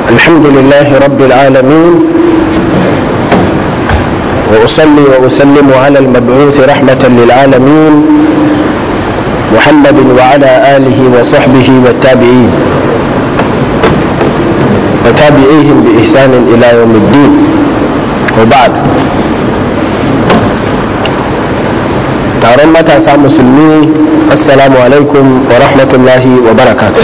الحمد لله رب العالمين وأصلي وأسلم على المبعوث رحمة للعالمين محمد وعلى آله وصحبه والتابعين وتابعيهم بإحسان إلى يوم الدين وبعد taron matasa musulmi assalamu alaikum wa rahmatullahi wa barakatuh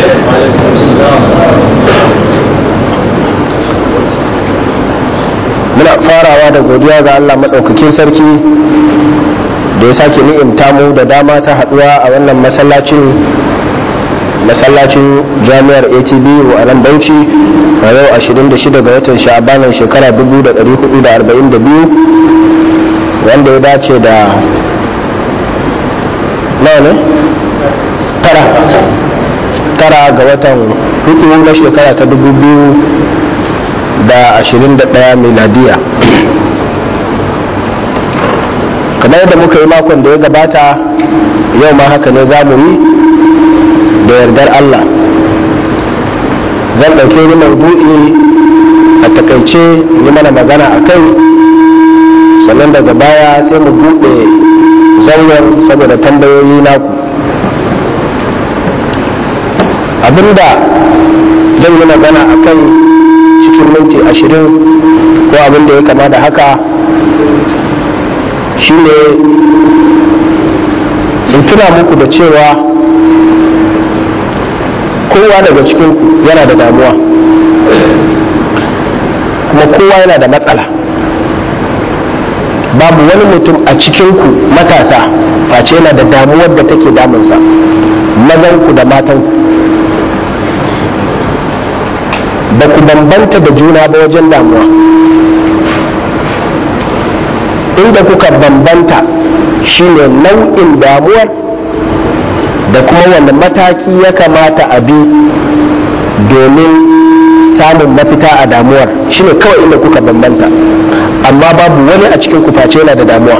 muna farawa da godiya ga allah maɗaukakin sarki da ya sake ni'imta mu da dama ta haɗuwa a wannan masallacin masallacin jami'ar atb a nan bauchi a yau 26 ga watan sha'abanin shekara 1442 wanda ya dace da nawa ne tara tara ga watan hudu na shekara ta dubu biyu da ashirin da ɗaya miladiya kamar yadda muka yi makon da ya gabata yau ma haka ne za mu yi da yardar allah zan ɗauke ni maudu'i a takaice yi mana magana a kai sannan daga baya sai mu buɗe zaunar saboda tambayoyi naku abinda zan yi magana a kan cikin minti ashirin ko abinda ya kama da haka shine in tuna muku da cewa kowa daga cikinku yana da damuwa kuma kowa yana da matsala babu wani mutum a cikinku matasa face yana da damuwar da take damunsa mazanku da matanku ba ku bambanta da juna ba wajen damuwa inda kuka bambanta shine nau'in damuwar da kuma wanda mataki ya kamata a bi domin samun mafita a damuwar shine kawai inda kuka bambanta amma babu wani a cikin kuface yana da damuwa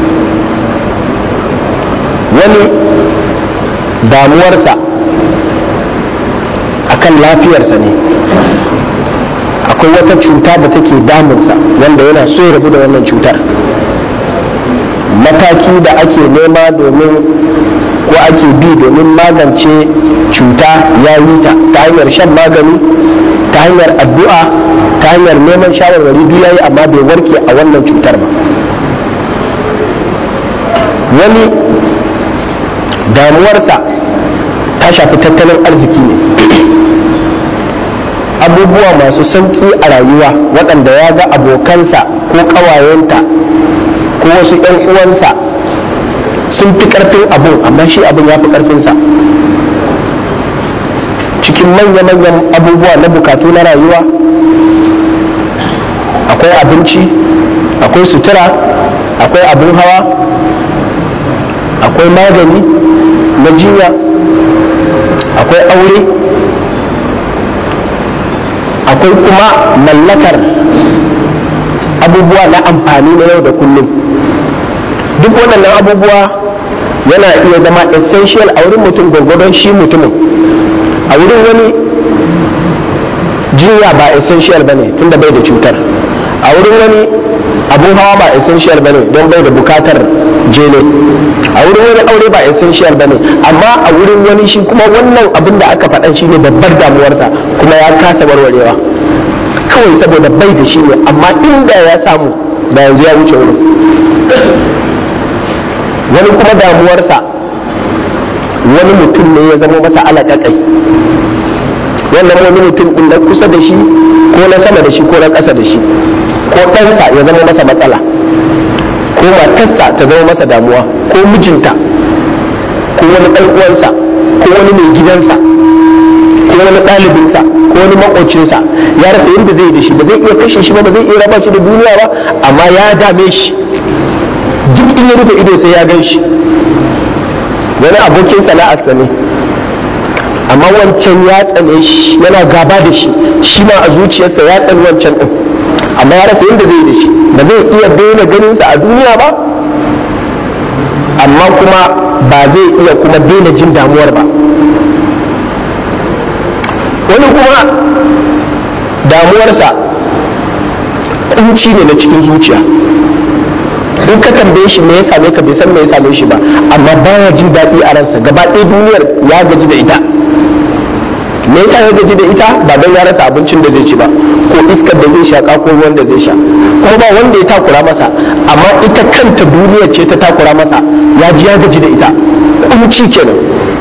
wani damuwarsa akan lafiyarsa ne akwai wata cuta da take damunsa wanda yana so ya rabu da wannan cutar mataki da ake nema domin ko ake bi domin magance cuta ya yi ta ta hanyar shan magani ta hanyar addu'a ta hanyar neman shawarwari duk yayi amma bai warke a wannan cutar ba wani damuwarsa ta shafi tattalin arziki ne abubuwa masu sauƙi a rayuwa waɗanda ya ga abokansa ko ƙawayenta ko wasu 'yan uwansa sun fi ƙarfin abun amma shi abun ya fi ƙarfinsa cikin manya-manyan abubuwa na bukatu na rayuwa akwai abinci akwai sutura akwai abin hawa akwai magani na jinya akwai aure akwai kuma mallakar abubuwa na amfani na yau da kullum duk waɗannan abubuwa yana iya zama essential a wurin mutum gwargwadon shi mutumin a wurin wani jinya ba essential ba ne tunda bai da cutar a wurin wani abun hawa ba essential ba ne don bai da bukatar jele a wurin wani aure ba essential ba ne amma a wurin wani shi kuma wannan abin da aka faɗa shi ne babbar damuwarsa kuma ya kasa warwarewa kawai saboda bai da shi ne amma inda ya samu da yanzu ya wuce wurin wani kuma damuwarsa wani mutum ne ya zama masa alaƙaƙai wannan wani mutum ɗin na kusa da shi ko na sama da shi ko na ƙasa da shi ko ɗansa ya zama masa matsala ko matarsa ta zama masa damuwa ko mijinta ko wani ɗan uwansa ko wani mai gidansa ko wani ɗalibinsa ko wani maƙocinsa ya rasa yadda zai da shi ba zai iya kashe shi ba ba zai iya raba shi da duniya ba amma ya dame shi duk in ya rufe ido sai ya gan shi wani abokin sana'arsa ne amma wancan ya tsane shi yana gaba da shi shi ma a zuciyarsa ya tsani wancan ɗin amma ya rasa yadda zai da shi ba zai iya daina ganinsa a duniya ba amma kuma ba zai iya kuma daina jin damuwar ba wani kuma damuwarsa kunci ne na cikin zuciya in ka tambaye shi me ya same ka bai san me ya same shi ba amma baya jin daɗi a ransa gaba ɗaya duniyar ya gaji da ita me yasa ya gaji da ita ba don ya rasa abincin da zai ci ba ko iskar da zai shaka ko ruwan da zai sha kuma ba wanda ya takura masa amma ita kanta duniyar ce ta takura masa ya ji ya gaji da ita kunci kenan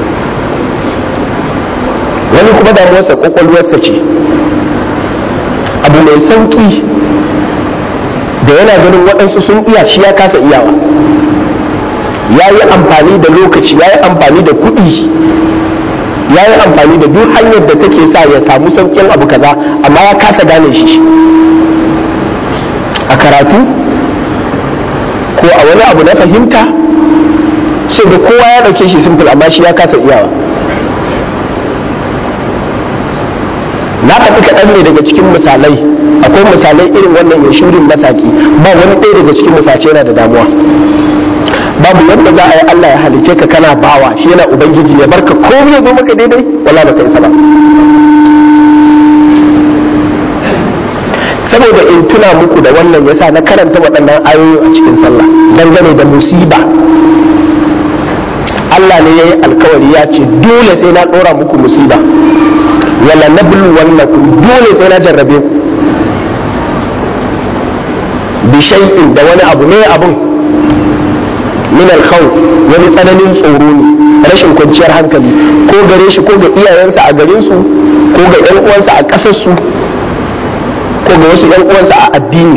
wani kuma damuwarsa kwakwalwarsa ce abu mai sauki da yana ganin waɗansu sun iya shi ya kasa iyawa ya yi amfani da lokaci ya yi amfani da kuɗi ya yi amfani da duk hanyar da take sa ya samu sauƙin abu kaza amma ya kasa gane shi a karatu ko a wani abu na fahimta sai da kowa ya ɗauke shi simple amma shi ya kasa iyawa na faɗi kaɗan ne daga cikin misalai akwai misalai irin wannan ya shurin masaki ba wani ɗaya daga cikin misace yana da damuwa babu yadda za a yi Allah ya halice ka kana bawa shi yana ubangiji ya barka komai ya zo maka daidai wala baka isa ba saboda in tuna muku da wannan yasa na karanta waɗannan ayoyi a cikin sallah dangane da musiba Allah ne ya yi alkawari ya ce dole sai na ɗora muku musiba wala nablu wannakum dole sai na jarrabe ku bi shay'in da wani abu ne abun min al-khawf wani tsananin tsoro ne rashin kwanciyar hankali ko gare shi ko ga iyayensa a garin su ko ga ƴan uwansa a ƙasar su ko ga wasu ƴan uwansa a addini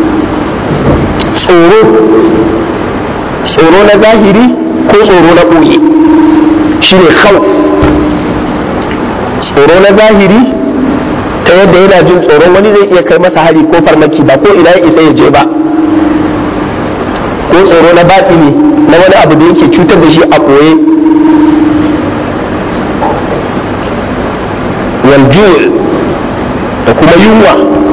tsoro tsoro na zahiri ko tsoro na ɓoye shine khawf tsoro na zahiri ta yadda yana jin tsoron wani zai iya kai masa hari ko farmaki ba ko ina ya isa ya je ba ko tsoro na ne na wani abu da yake cutar da shi a ɓoye waljul da kuma yunwa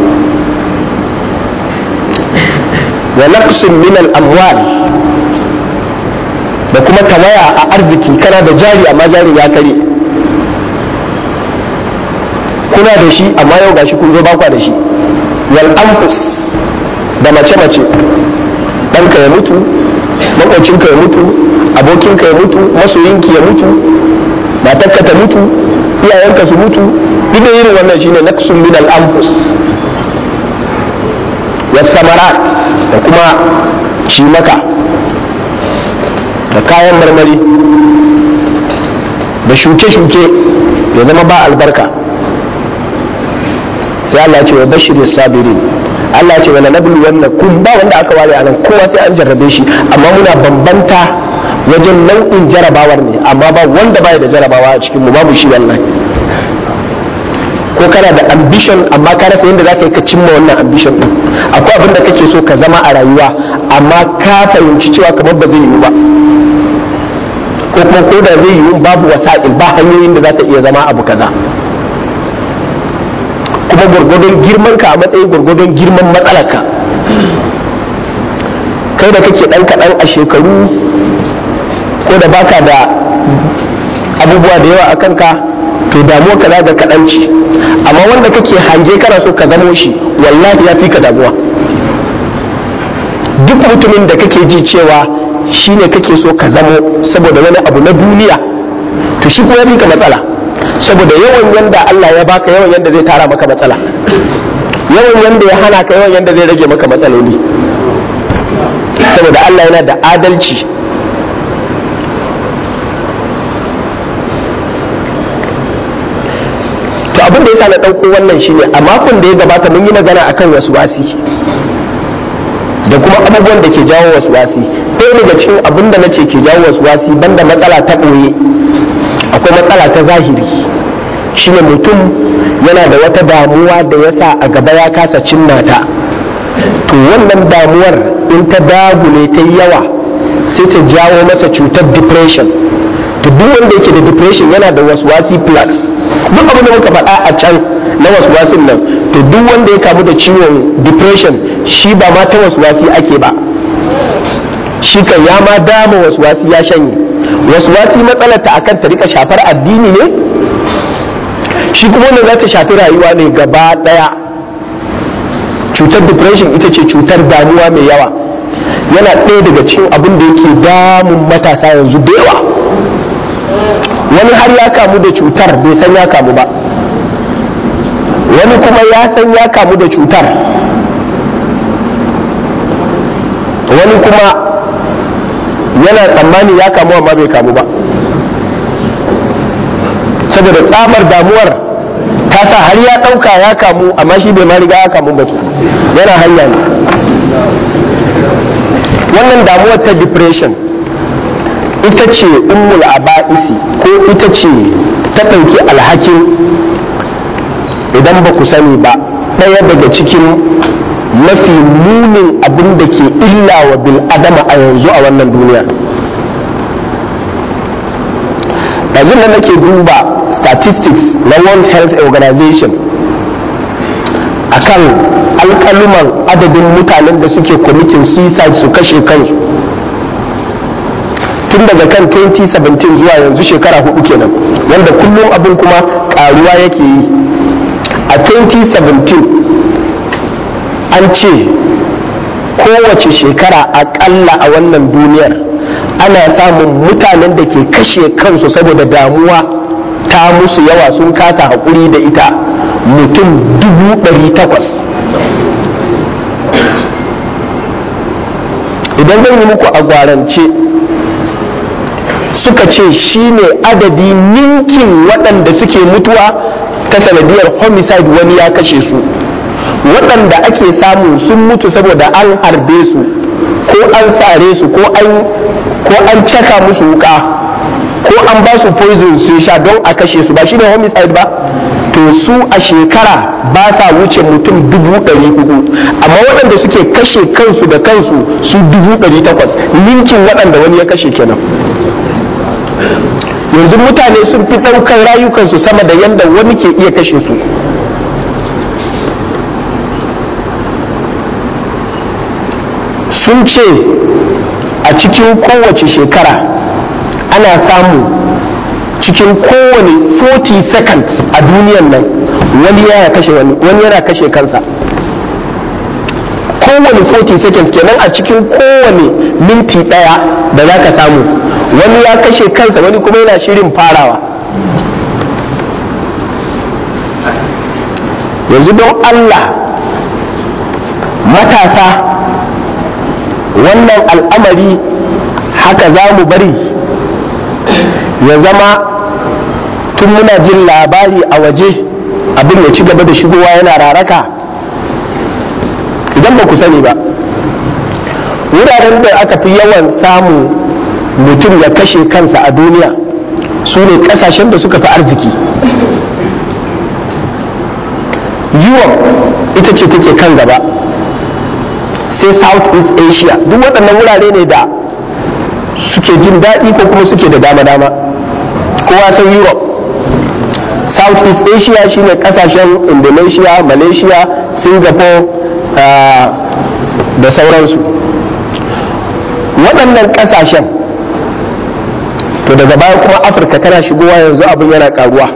wa naqsin min al-amwal da kuma tawaya a arziki kana da jari amma jari ya kare kuna da shi amma yau gashi kun zo bakwa da shi wal anfus da mace mace ɗanka ya mutu makwacinka ya mutu abokinka ya mutu masoyinki ya mutu matarka ta mutu iyayenka su mutu duk da irin wannan shine naqsun min al anfus was samarat da kuma cimaka da kayan marmari da shuke-shuke ya zama ba albarka sai Allah ce wa bashir sabirin Allah ce wala nablu wannan kun ba wanda aka ware anan kowa sai an jarrabe shi amma muna bambanta wajen nau'in jarabawar ne amma ba wanda baya da jarabawa a cikin mu babu shi wallahi ko kana da ambition amma ka rasa yadda zaka yi ka cimma wannan ambition din akwai abin da kake so ka zama a rayuwa amma ka fahimci cewa kamar ba zai yiwu ba ko kuma ko da zai yiwu babu wasa'il ba hanyoyin da za ta iya zama abu kaza kuma gwargwadon girman ka a matsayin gwargwadon girman matsalarka kai da kake ɗan kaɗan a shekaru ko da baka da abubuwa da yawa a kanka to damuwa ka ga kaɗan ce amma wanda kake hange kana so ka zamo shi wallahi ya fi ka damuwa duk mutumin da kake ji cewa shi ne kake so ka zamo saboda wani abu na duniya to shi kuma ya fi ka matsala saboda yawan yanda Allah ya baka yawan yanda zai tara maka matsala yawan yanda ya hana ka yawan yanda zai rage maka matsaloli saboda Allah yana da adalci to abin da yasa na ɗauko wannan shine a makon da ya gabata mun yi magana akan wasu wasi da kuma abubuwan da ke jawo wasu wasi ɗaya daga cikin abin da na ce ke jawo wasu wasi banda matsala ta ɓoye akwai matsala ta zahiri shine mutum yana da wata damuwa da ya sa a gaba ya kasa cimma ta to wannan damuwar in ta dagule ta yi yawa sai ta jawo masa cutar depression to duk wanda yake da depression yana da waswasi plus duk abin da muka faɗa a can na waswasin nan to duk wanda ya kamu da ciwon depression shi ba ma ta waswasi ake ba shi kan ya ma dama waswasi ya shanye waswasi matsalar ta akan ta rika shafar addini ne shi kuma wanda za ta shafi rayuwa ne gaba daya cutar depression ita ce cutar damuwa mai yawa yana ɗaya daga cikin abin da yake damun matasa yanzu da yawa wani har ya kamu da cutar bai san ya kamu ba wani kuma ya san ya kamu da cutar wani kuma yana tsammani ya kamu amma bai kamu ba saboda tsamar damuwar ta sa har ya ɗauka ya kamu amma shi bai ma riga ya kamu ba yana hanya ne wannan damuwar ta depression ita ce ummul aba'isi ko ita ce ta ɗauki alhakin idan ba ku sani ba ɗaya daga cikin mafi munin abin da ke illa wa bil'adama a yanzu a wannan duniya yanzu da nake duba statistics na world health organization akan alkaluman adadin mutanen da suke committing suicide su kashe kansu tun daga kan 2017 zuwa yanzu shekara hudu kenan wanda kullum abin kuma karuwa yake yi a 2017 an ce kowace shekara akalla a wannan duniyar ana samun mutanen da ke kashe kansu saboda damuwa ta musu yawa sun kasa haƙuri da ita mutum dubu ɗari takwas idan zan yi muku a gwarance suka ce shi ne adadi ninkin waɗanda suke mutuwa ta sanadiyar homicide wani ya kashe su waɗanda ake samu sun mutu saboda an harbe su ko an tsare su ko an caka musu wuka ko an ba su poison su sha don a kashe su ba shi ne homicide ba to su a shekara ba sa wuce mutum dubu ɗari hudu amma waɗanda suke kashe kansu da kansu su dubu ɗari takwas ninkin waɗanda wani ya kashe kenan yanzu mutane sun fi ɗaukar rayukansu sama da yadda wani ke iya kashe su sun ce a cikin kowace shekara ana samu cikin kowane 40 seconds a duniyan nan wani yana kashe wani wani yana kashe kansa kowane 40 seconds kenan a cikin kowane minti daya da za ka samu wani ya kashe kansa wani kuma yana shirin farawa yanzu don allah matasa wannan al'amari haka za mu bari ya zama tun muna jin labari a waje abin ya ci gaba da shigowa yana raraka idan ba ku sani ba wuraren da aka fi yawan samun mutum ya kashe kansa a duniya su ne kasashen da suka fi arziki europe ita ce take kan gaba sai south east asia duk waɗannan wurare ne da suke jin daɗi ko kuma suke da dama-dama kowa san europe south east asia shine kasashen indonesia malaysia singapore da sauransu waɗannan kasashen to daga baya kuma afirka tana shigowa yanzu abin yana karuwa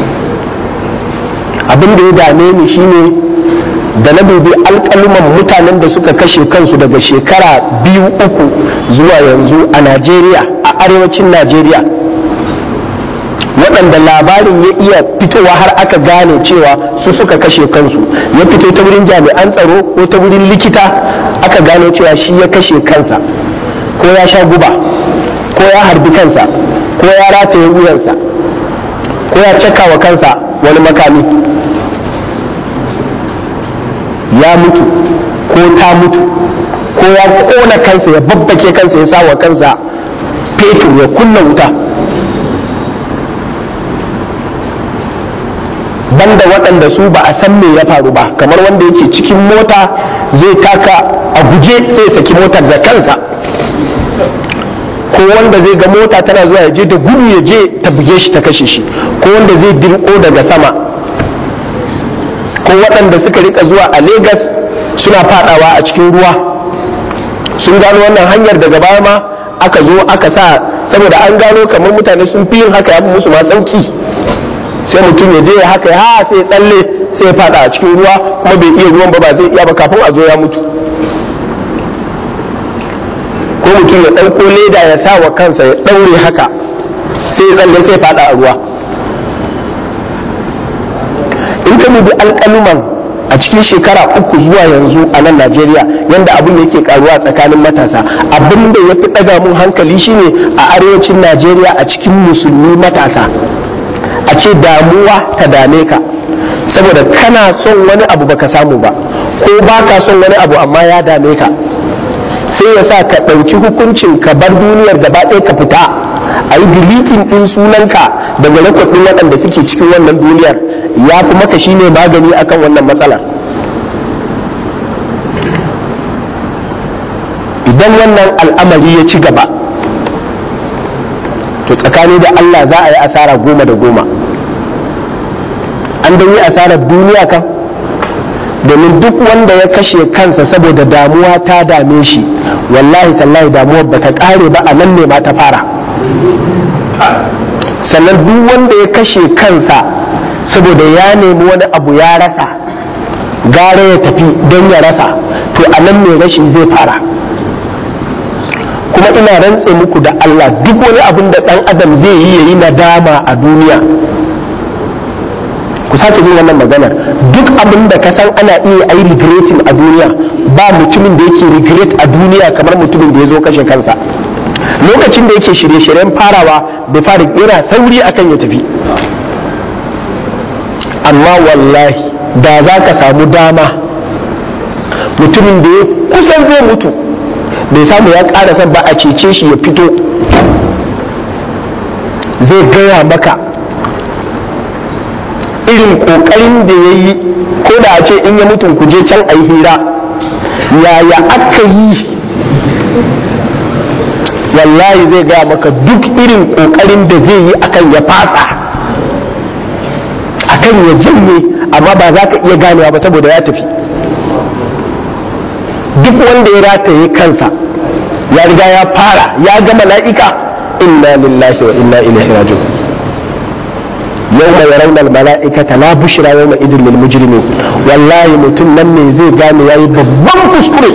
abin da ya dame ni shine da na dubi alƙaluman mutanen da suka kashe kansu daga shekara biyu uku zuwa yanzu a najeriya a arewacin najeriya waɗanda labarin ya iya fitowa har aka gane cewa su suka kashe kansu ya fito ta wurin jami'an tsaro ko ta wurin likita aka gane cewa shi ya kashe kansa ko ya sha guba ko ya harbi kansa ko ya rataye wuyansa ko ya caka wa kansa wani makami ya mutu ko ta mutu ko ya kona kansa ya babbake kansa ya sa wa kansa fetur ya kunna wuta banda waɗanda su ba a san me ya faru ba kamar wanda yake cikin mota zai taka a guje sai ya saki motar da kansa ko wanda zai ga mota tana zuwa ya je da gudu ya je ta buge shi ta kashe shi ko wanda zai dirko daga sama ko waɗanda suka rika zuwa a Legas suna fadawa a cikin ruwa sun gano wannan hanyar daga baya ma aka zo aka sa saboda an gano kamar mutane sun fi yin haka ya fi musu ma sauki sai mutum ya je ya haka ha sai tsalle sai ya fada a cikin ruwa kuma bai iya ruwan ba ba zai iya ba kafin a zo ya mutu ko mutum ya ɗauko leda ya sa wa kansa ya ɗaure haka sai ya tsalle sai ya fada a ruwa in ka dubi alƙaluman a cikin shekara uku zuwa yanzu a nan najeriya yadda abin da yake karuwa tsakanin matasa abin da ya fi ɗaga mun hankali shine a arewacin najeriya a cikin musulmi matasa a ce damuwa ta dame ka saboda kana son wani abu baka samu ba ko baka son wani abu amma ya dame ka sai ya sa ka ɗauki hukuncin ka bar duniyar gaba ɗaya ka fita a yi dilitin ɗin sunanka daga rekodin waɗanda suke cikin wannan duniyar ya fi maka shine magani akan wannan matsalar idan wannan al'amari ya ci gaba to tsakani da Allah za a yi asara goma da goma an dan yi asarar duniya kan domin duk wanda ya kashe kansa saboda damuwa ta dame shi wallahi tallahi damuwar ba ta kare ba a nan ne ma ta fara sannan duk wanda ya kashe kansa saboda ya nemi wani abu ya rasa gara ya tafi don ya rasa to a nan ne rashin zai fara kuma ina rantse muku da Allah duk wani abin da ɗan adam zai yi ya yi nadama a duniya ku sake jin wannan maganar duk abin da ka san ana iya ai regretin a duniya ba mutumin da yake regret a duniya kamar mutumin da ya zo kashe kansa lokacin da yake shirye-shiryen farawa bai fara yana sauri akan ya tafi amma wallahi da za ka samu dama mutumin da ya kusan zai mutu bai samu ya ƙara son ba a cece shi ya fito zai gaya maka irin ƙoƙarin da ya yi ko da a ce in ya mutum ku je can a yi hira yaya aka yi wallahi zai gaya maka duk irin ƙoƙarin da zai yi akan ya fasa akan ya janye amma ba za ka iya ganewa ba saboda ya tafi duk wanda ya rataye kansa ya riga ya fara ya ga mala'ika inna lillahi wa inna ilaihi raji'un yawma yarawna al-mala'ikata la bushra yawma idin lil mujrimin wallahi mutum nan ne zai gane yayi babban kuskure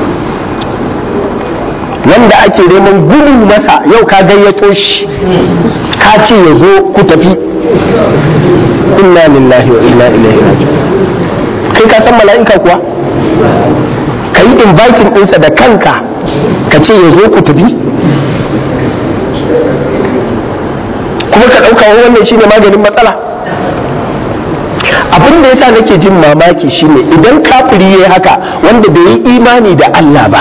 wanda ake neman gudu masa yau ka gayyato shi ka ce ya zo ku tafi inna lillahi wa inna ilaihi raji'un kai ka san mala'ika kuwa ka yi inviting ɗinsa da kanka ka ce ya zo ku tafi kuma ka ɗauka wannan shine maganin matsala abin da yasa nake jin mamaki shine idan kafiri ya haka wanda bai yi imani da Allah ba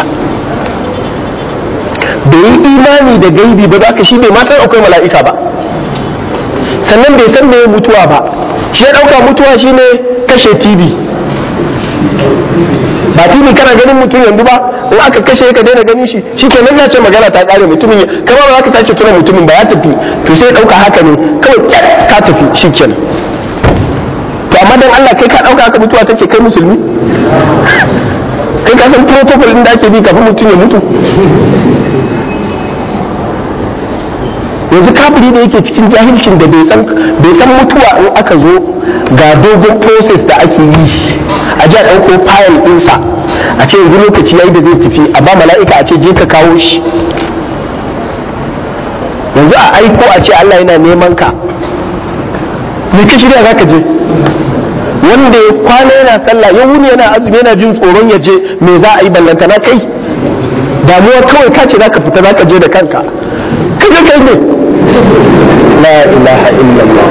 bai yi imani da gaibi ba za ka shi bai ma san akwai mala'ika ba sannan bai san me mutuwa ba shi ya ɗauka mutuwa shine kashe tv ba tv kana ganin mutum yanzu ba in aka kashe ka daina ganin shi shi ke nan ce magana ta kare mutumin kama ba za ka sake tuna mutumin ba ya tafi to sai ɗauka haka ne kawai kyat ka tafi shi kenan to amma dan Allah kai ka ɗauka haka mutuwa take kai musulmi kai ka san protocol din da ake bi kafin mutum ya mutu yanzu kafiri da yake cikin jahilcin da bai san mutuwa in aka zo ga dogon process da ake yi a ji a ɗauko fayil ɗinsa a ce yanzu lokaci yayi da zai tafi a ba mala'ika a ce je ka kawo shi yanzu a aiko a ce Allah yana neman ka me ka shirya za ka je wanda ya kwana yana sallah ya wuni yana azumi yana jin tsoron ya je me za a yi ballanta na kai damuwa kawai ka ce za ka fita za ka je da kanka ka je kai ne la ilaha illallah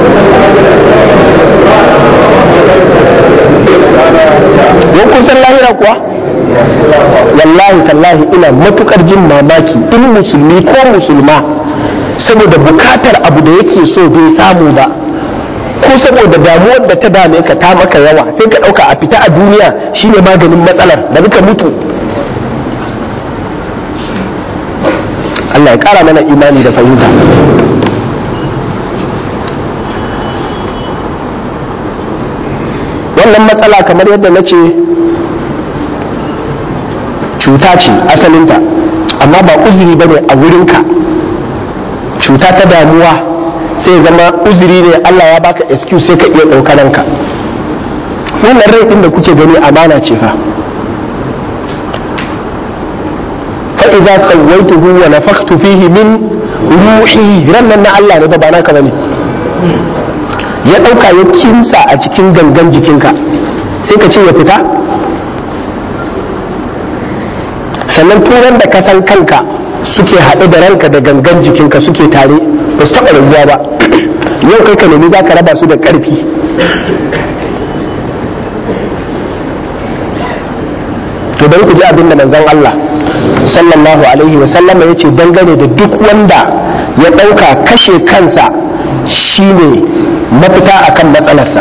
wani kun san lahira kuwa wallahi tallahi ina matukar jin mamaki in musulmi ko musulma saboda bukatar abu da yake so bai samu ba ko saboda damuwar da ta dame ka ta maka yawa sai ka ɗauka a fita a duniya shine maganin matsalar da ka mutu Allah ya ƙara mana imani da fahimta wannan matsala kamar yadda na ce cuta ce asalinta amma ba uzuri ba ne a wurinka cuta ta damuwa sai zama uzuri ne Allah ya baka excuse sai ka iya ɗaukaranka wannan rai din da kuke gani amana ce fa fa idza sawaituhu wa nafakhtu fihi min ruhi rannan na Allah ne ba naka bane ya dauka ya kinsa a cikin gangan jikinka sai ka ce ya fita sannan turan da ka san kanka suke haɗe da ranka da gangan jikinka suke tare ba su taɓa rabuwa ba yau kai ka nemi za ka raba su da ƙarfi to bari ku ji abin da manzon Allah sallallahu alaihi wa sallama ya ce dangane da duk wanda ya ɗauka kashe kansa shine mafita akan matsalarsa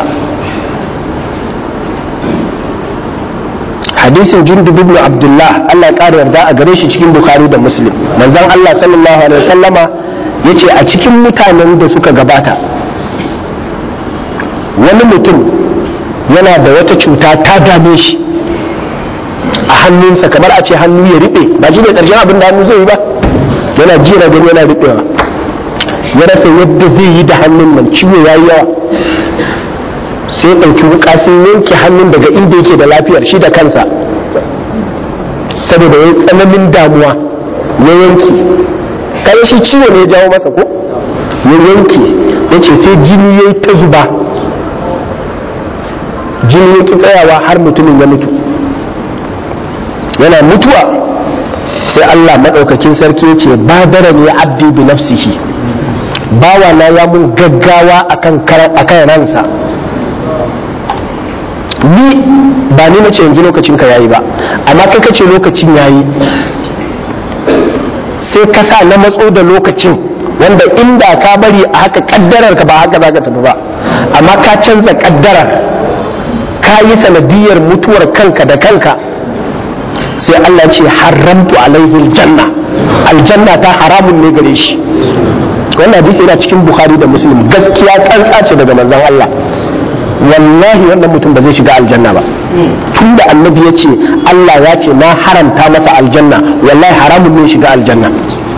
hadisin jundub ibn abdullah Allah ya ƙara yarda a gare shi cikin bukhari da muslim manzon Allah sallallahu alaihi wa sallama ya ce a cikin mutanen da suka gabata wani mutum yana da wata cuta ta dame shi a hannunsa kamar a ce hannu ya riɓe ba shi ne ƙarshen abin da hannu zai yi ba yana ji na gani yana riɓewa ya rasa yadda zai yi da hannun nan ciwo ya yi yawa sai ya ɗauki wuƙa sai yanke hannun daga inda yake da lafiyar shi da kansa saboda ya yi tsananin damuwa ya yanke kai shi ciwo ne ya jawo masa ko ya yanke ya ce sai jini ya yi ta zuba jini ya ki tsayawa har mutumin ya mutu yana mutuwa sai Allah maɗaukakin sarki ya ce badara ne abdi bi nafsihi bawa na ya mun gaggawa akan ransa ni ba ni nace yanzu lokacin ka yayi ba amma kai kace lokacin yayi sai ka sa na matso da lokacin wanda inda ka bari a haka kaddarar ka ba haka za ka tafi ba amma ka canza kaddarar ka yi sanadiyar mutuwar kanka da kanka sai Allah ce haramtu alaihi aljanna aljanna ta haramun ne gare shi wannan hadisi yana cikin bukhari da muslim gaskiya tsantsa ce daga manzon Allah wallahi wannan mutum ba zai shiga aljanna ba tunda annabi ya ce Allah ya ce na haramta masa aljanna wallahi haramun ne shiga aljanna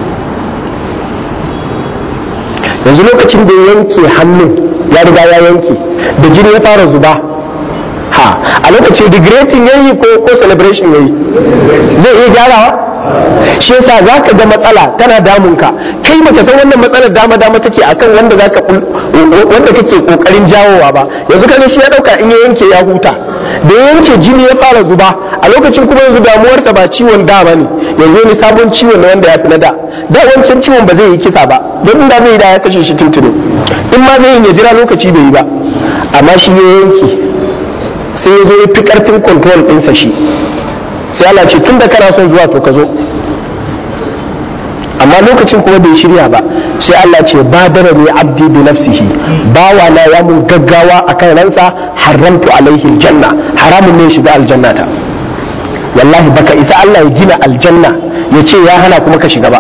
yanzu lokacin da ya yanke hannun ya riga ya yanke da jini ya fara zuba ha a lokacin regretting ya yi ko ko celebration ya yi zai iya gyarawa shi yasa za ka ga matsala tana damunka kai baka san wannan matsalar dama dama take akan wanda zaka wanda kake kokarin jawowa ba yanzu kaga shi ya dauka in ya yanke ya huta da ya yanke jini ya fara zuba a lokacin kuma yanzu damuwarsa ba ciwon da ba ne yanzu ne sabon ciwon na wanda ya fi na da da wancan ciwon ba zai yi kisa ba don da zai yi da ya kashe shi tuntuni in ma zai yi ya jira lokaci bai yi ba amma shi ya yanke sai ya zo ya fi karfin control ɗinsa shi sai Allah ce tun da kana son zuwa to ka zo amma lokacin kuma bai shirya ba sai Allah ce badara ne abdi bi nafsihi bawa na ya mun gaggawa akan ransa haramtu alaihi aljanna haramun ne shiga aljanna ta wallahi baka isa Allah ya gina aljanna ya ce ya hana kuma ka shiga ba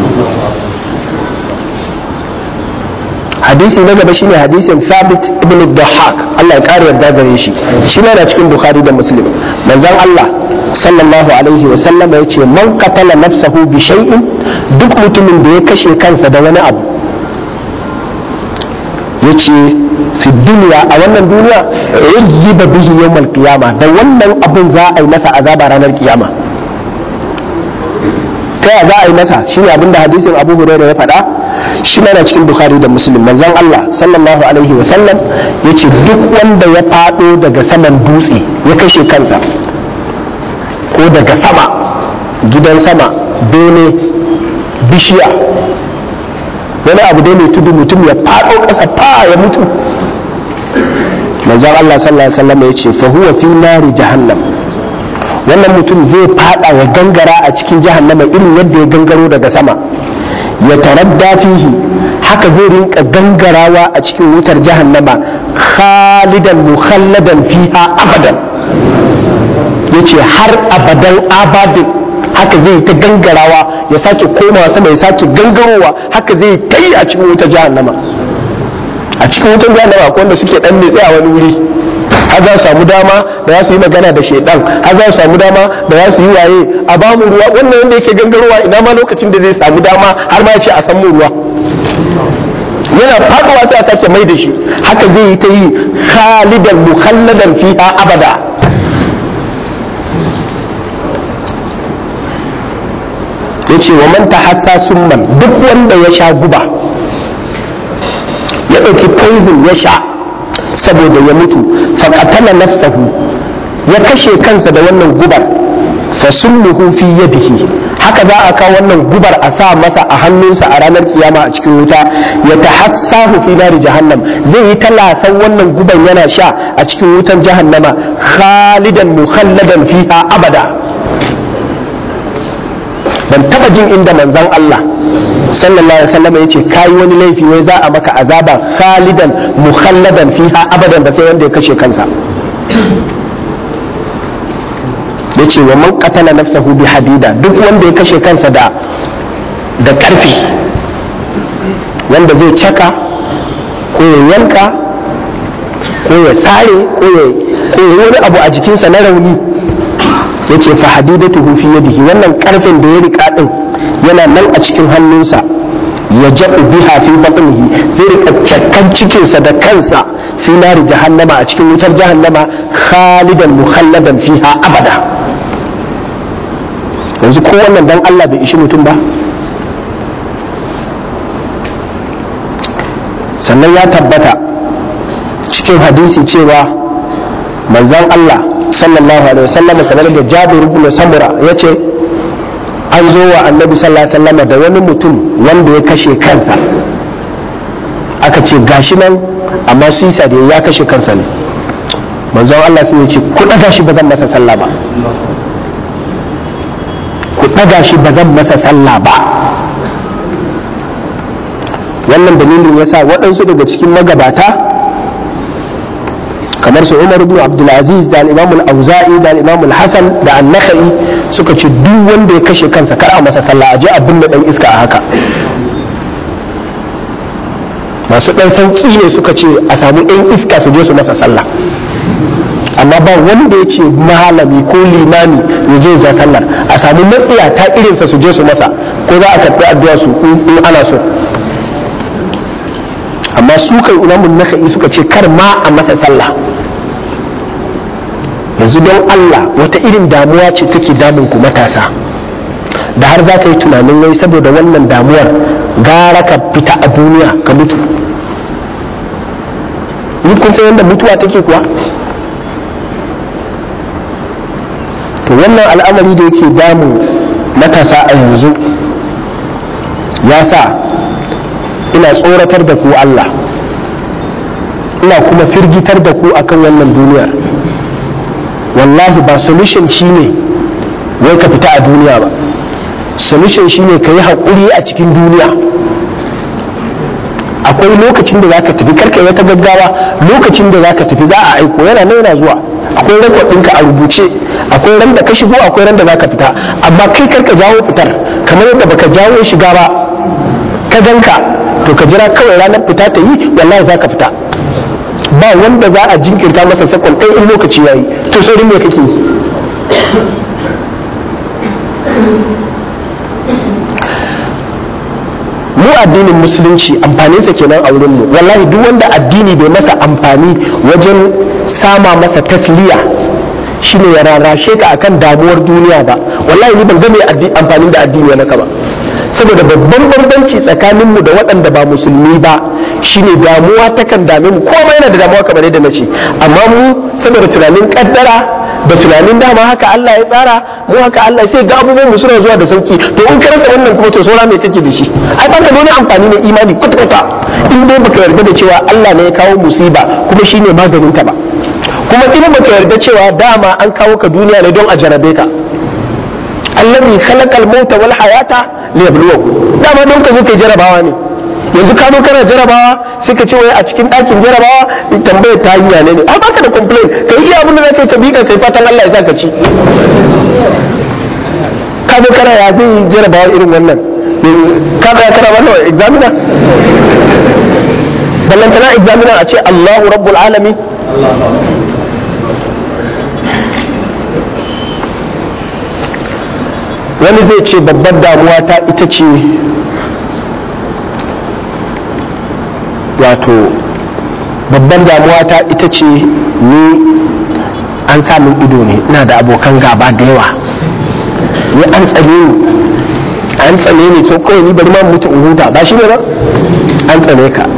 hadisi na gaba shine hadisin Thabit ibn Dahak Allah ya kare yarda gare shi shi na cikin Bukhari da Muslim manzon Allah sallallahu alaihi wa sallam ya ce man qatala nafsahu bi shay'in duk mutumin da ya kashe kansa da wani abu ya ce fi duniya a wannan duniya uzziba bihi yawmal qiyama da wannan abun za a yi masa azaba ranar kiyama ta za a yi masa shine abinda hadisin Abu Hurairah ya faɗa shi na cikin Bukhari da Muslim manzon Allah sallallahu alaihi wa sallam ya ce duk wanda ya faɗo daga saman dutse ya kashe kansa ko daga sama gidan sama bene bishiya wani abu dai mai tudu mutum ya faɗo ƙasa fa ya mutu manzon Allah sallallahu alaihi wasallam ya ce fa huwa fi nari jahannam wannan mutum zai fada ya gangara a cikin jahannama irin yadda ya gangaro daga sama ya taradda fihi haka zai rinka gangarawa a cikin wutar jahannama khalidan mukhalladan fiha abadan yace har abadan abadin haka zai ta gangarawa ya sake komawa sama ya sake gangarowa haka zai ta yi a cikin wutar jahannama a cikin wutar jahannama akwai wanda suke dan nitsi a wani wuri har za su samu dama da za su yi magana da shaidan har za su samu dama da za su yi waye a ba mu ruwa wannan wanda yake gangarowa ina ma lokacin da zai samu dama har ma ya ce a san mu ruwa yana faduwa sai a sake mai da shi haka zai yi ta yi khalidan mukhalladan fiha abada yace wa man tahassa summan duk wanda ya sha guba ya ɗauki poison ya sha saboda ya mutu faqatala nafsahu ya kashe kansa da wannan gubar fa summuhu fi yadihi haka za a kawo wannan gubar a sa masa a hannunsa a ranar kiyama a cikin wuta ya tahassahu fi nari jahannam zai yi talasan wannan guban yana sha a cikin wutan jahannama khalidan mukhalladan fiha abada ban taba jin inda manzon Allah sallallahu alaihi wasallam yace kai wani laifi wai za a maka azaba khalidan mukhalladan fiha abadan da sai wanda ya kashe kansa yace wa man qatala nafsahu bi hadida duk wanda ya kashe kansa da da karfi wanda zai caka ko ya yanka ko ya sare ko ya ko ya wani abu a jikinsa na rauni yace fa hadidatuhu fi yadihi wannan karfin da ya rika din yana nan a cikin hannunsa ya jabu biha fi batnihi zai rika cakkan cikinsa da kansa fi nari jahannama a cikin wutar jahannama khalidan mukhalladan fiha abada yanzu ko wannan dan Allah bai ishi mutum ba sannan ya tabbata cikin hadisi cewa manzon Allah sallallahu alaihi wasallam kamar da Jabir ibn Samura yace an zo wa Annabi sallallahu alaihi wasallam da wani mutum wanda ya kashe kansa aka ce gashi nan amma sisa da ya kashe kansa ne manzon Allah sai ya ce ku daga shi ba zan masa sallah ba ku daga shi ba zan masa sallah ba wannan dalilin yasa waɗansu daga cikin magabata kamar su Umar ibn Abdulaziz da al-Imam al-Auza'i da al-Imam al-Hasan da an-Nakhai suka ce duk wanda ya kashe kansa kar a masa sallah a je a binne dan iska a haka masu dan sauki ne suka ce a samu ɗan iska su je su masa sallah amma ba wanda ya ce malami ko limami ya je ja sallar a samu matsiya ta irinsa su je su masa ko za a karɓi addu'a su in ana so amma su kai imamun naka'i suka ce kar ma a masa sallah yanzu don Allah wata irin damuwa ce take damun ku matasa da har za ka yi tunanin wai saboda wannan damuwar gara ka fita a duniya ka mutu ni kun san yadda mutuwa take kuwa to wannan al'amari da yake damu matasa a yanzu ya sa ina tsoratar da ku Allah ina kuma firgitar da ku akan wannan duniyar wallahi ba solution shine wai ka fita a duniya ba solution shine ka yi haƙuri a cikin duniya akwai lokacin da za ka tafi karka wata gaggawa lokacin da za ka tafi za a aiko yana nan yana zuwa akwai rekod ɗinka a rubuce akwai ran da ka shigo akwai ran da za ka fita amma kai karka jawo fitar kamar yadda baka jawo shiga ba ka ganka to ka jira kawai ranar fita ta yi wallahi za ka fita ba wanda za a jinkirta masa sakon ɗaya in lokaci ya yi to saurin me kake mu addinin musulunci amfaninsa kenan a wurinmu wallahi duk wanda addini bai masa amfani wajen sama masa tasliya shine ya rarrashe ka akan damuwar duniya ba wallahi ni ban ga mai amfanin da addini ya naka ba saboda babban bambanci tsakaninmu da waɗanda ba musulmi ba shine damuwa takan dame mu komai yana da damuwa kamar yadda nace amma mu saboda tunanin kaddara da tunanin dama haka Allah ya tsara mu haka Allah sai ga abubuwan mu suna zuwa da sauki to in ka rasa wannan kuma to saura me kake da shi ai ba ka nuna amfani na imani kwata kwata in dai baka yarda da cewa Allah ne ya kawo musiba kuma shine maganin ta ba kuma in baka yarda cewa dama an kawo ka duniya ne don a jarabe ka allazi khalaqal mauta wal hayata liyabluwakum dama don ka zo kai jarabawa ne yanzu ka zo kana jarabawa sai ka ce wai a cikin ɗakin jarabawa tambayar ta yi ne ne a baka da complain ka yi iya abin da zaka ka bi ka kai fatan Allah ya saka ci ka zo kana ya zai jarabawa irin wannan ka ga kana wannan examiner ballantana examiner a ce Allahu rabbul alamin wani zai ce babbar damuwa ta ita ce wato babban damuwa ta ita ce ni an samun ido ne ina da abokan gaba da yawa ni an tsane ni an tsane ni to kawai ni bari ma mutu in huta ba shi ne ba an tsane ka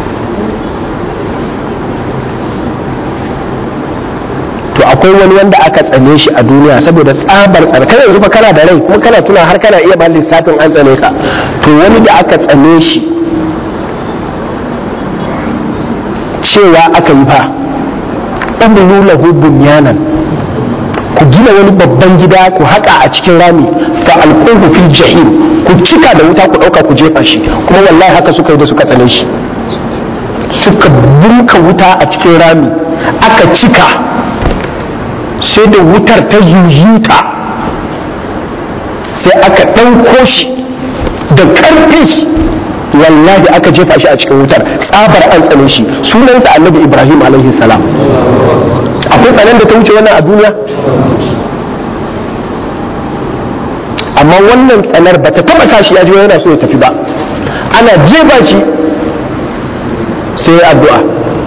to akwai wani wanda aka tsane shi a duniya saboda tsabar tsare kana yanzu fa kana da rai kuma kana tuna har kana iya ba lissafin an tsane ka to wani da aka tsane shi cewa aka yi fa ɗan lahu bunyanan ku gina wani babban gida ku haƙa a cikin rami fa alquhu fil jahim ku cika da wuta ku ɗauka ku jefa shi kuma wallahi haka suka yi da suka tsane shi suka bunka wuta a cikin rami aka cika sai da wutar ta yuyuta sai aka ɗauko shi da ƙarfi wallahi aka jefa shi a cikin wutar tsabar an tsane shi sunansa annabi ibrahim alaihi salam akwai tsanan da ta wuce wannan a duniya amma wannan tsanar ba ta taba sa shi ya ji yana so ya tafi ba ana jefa shi sai ya addu'a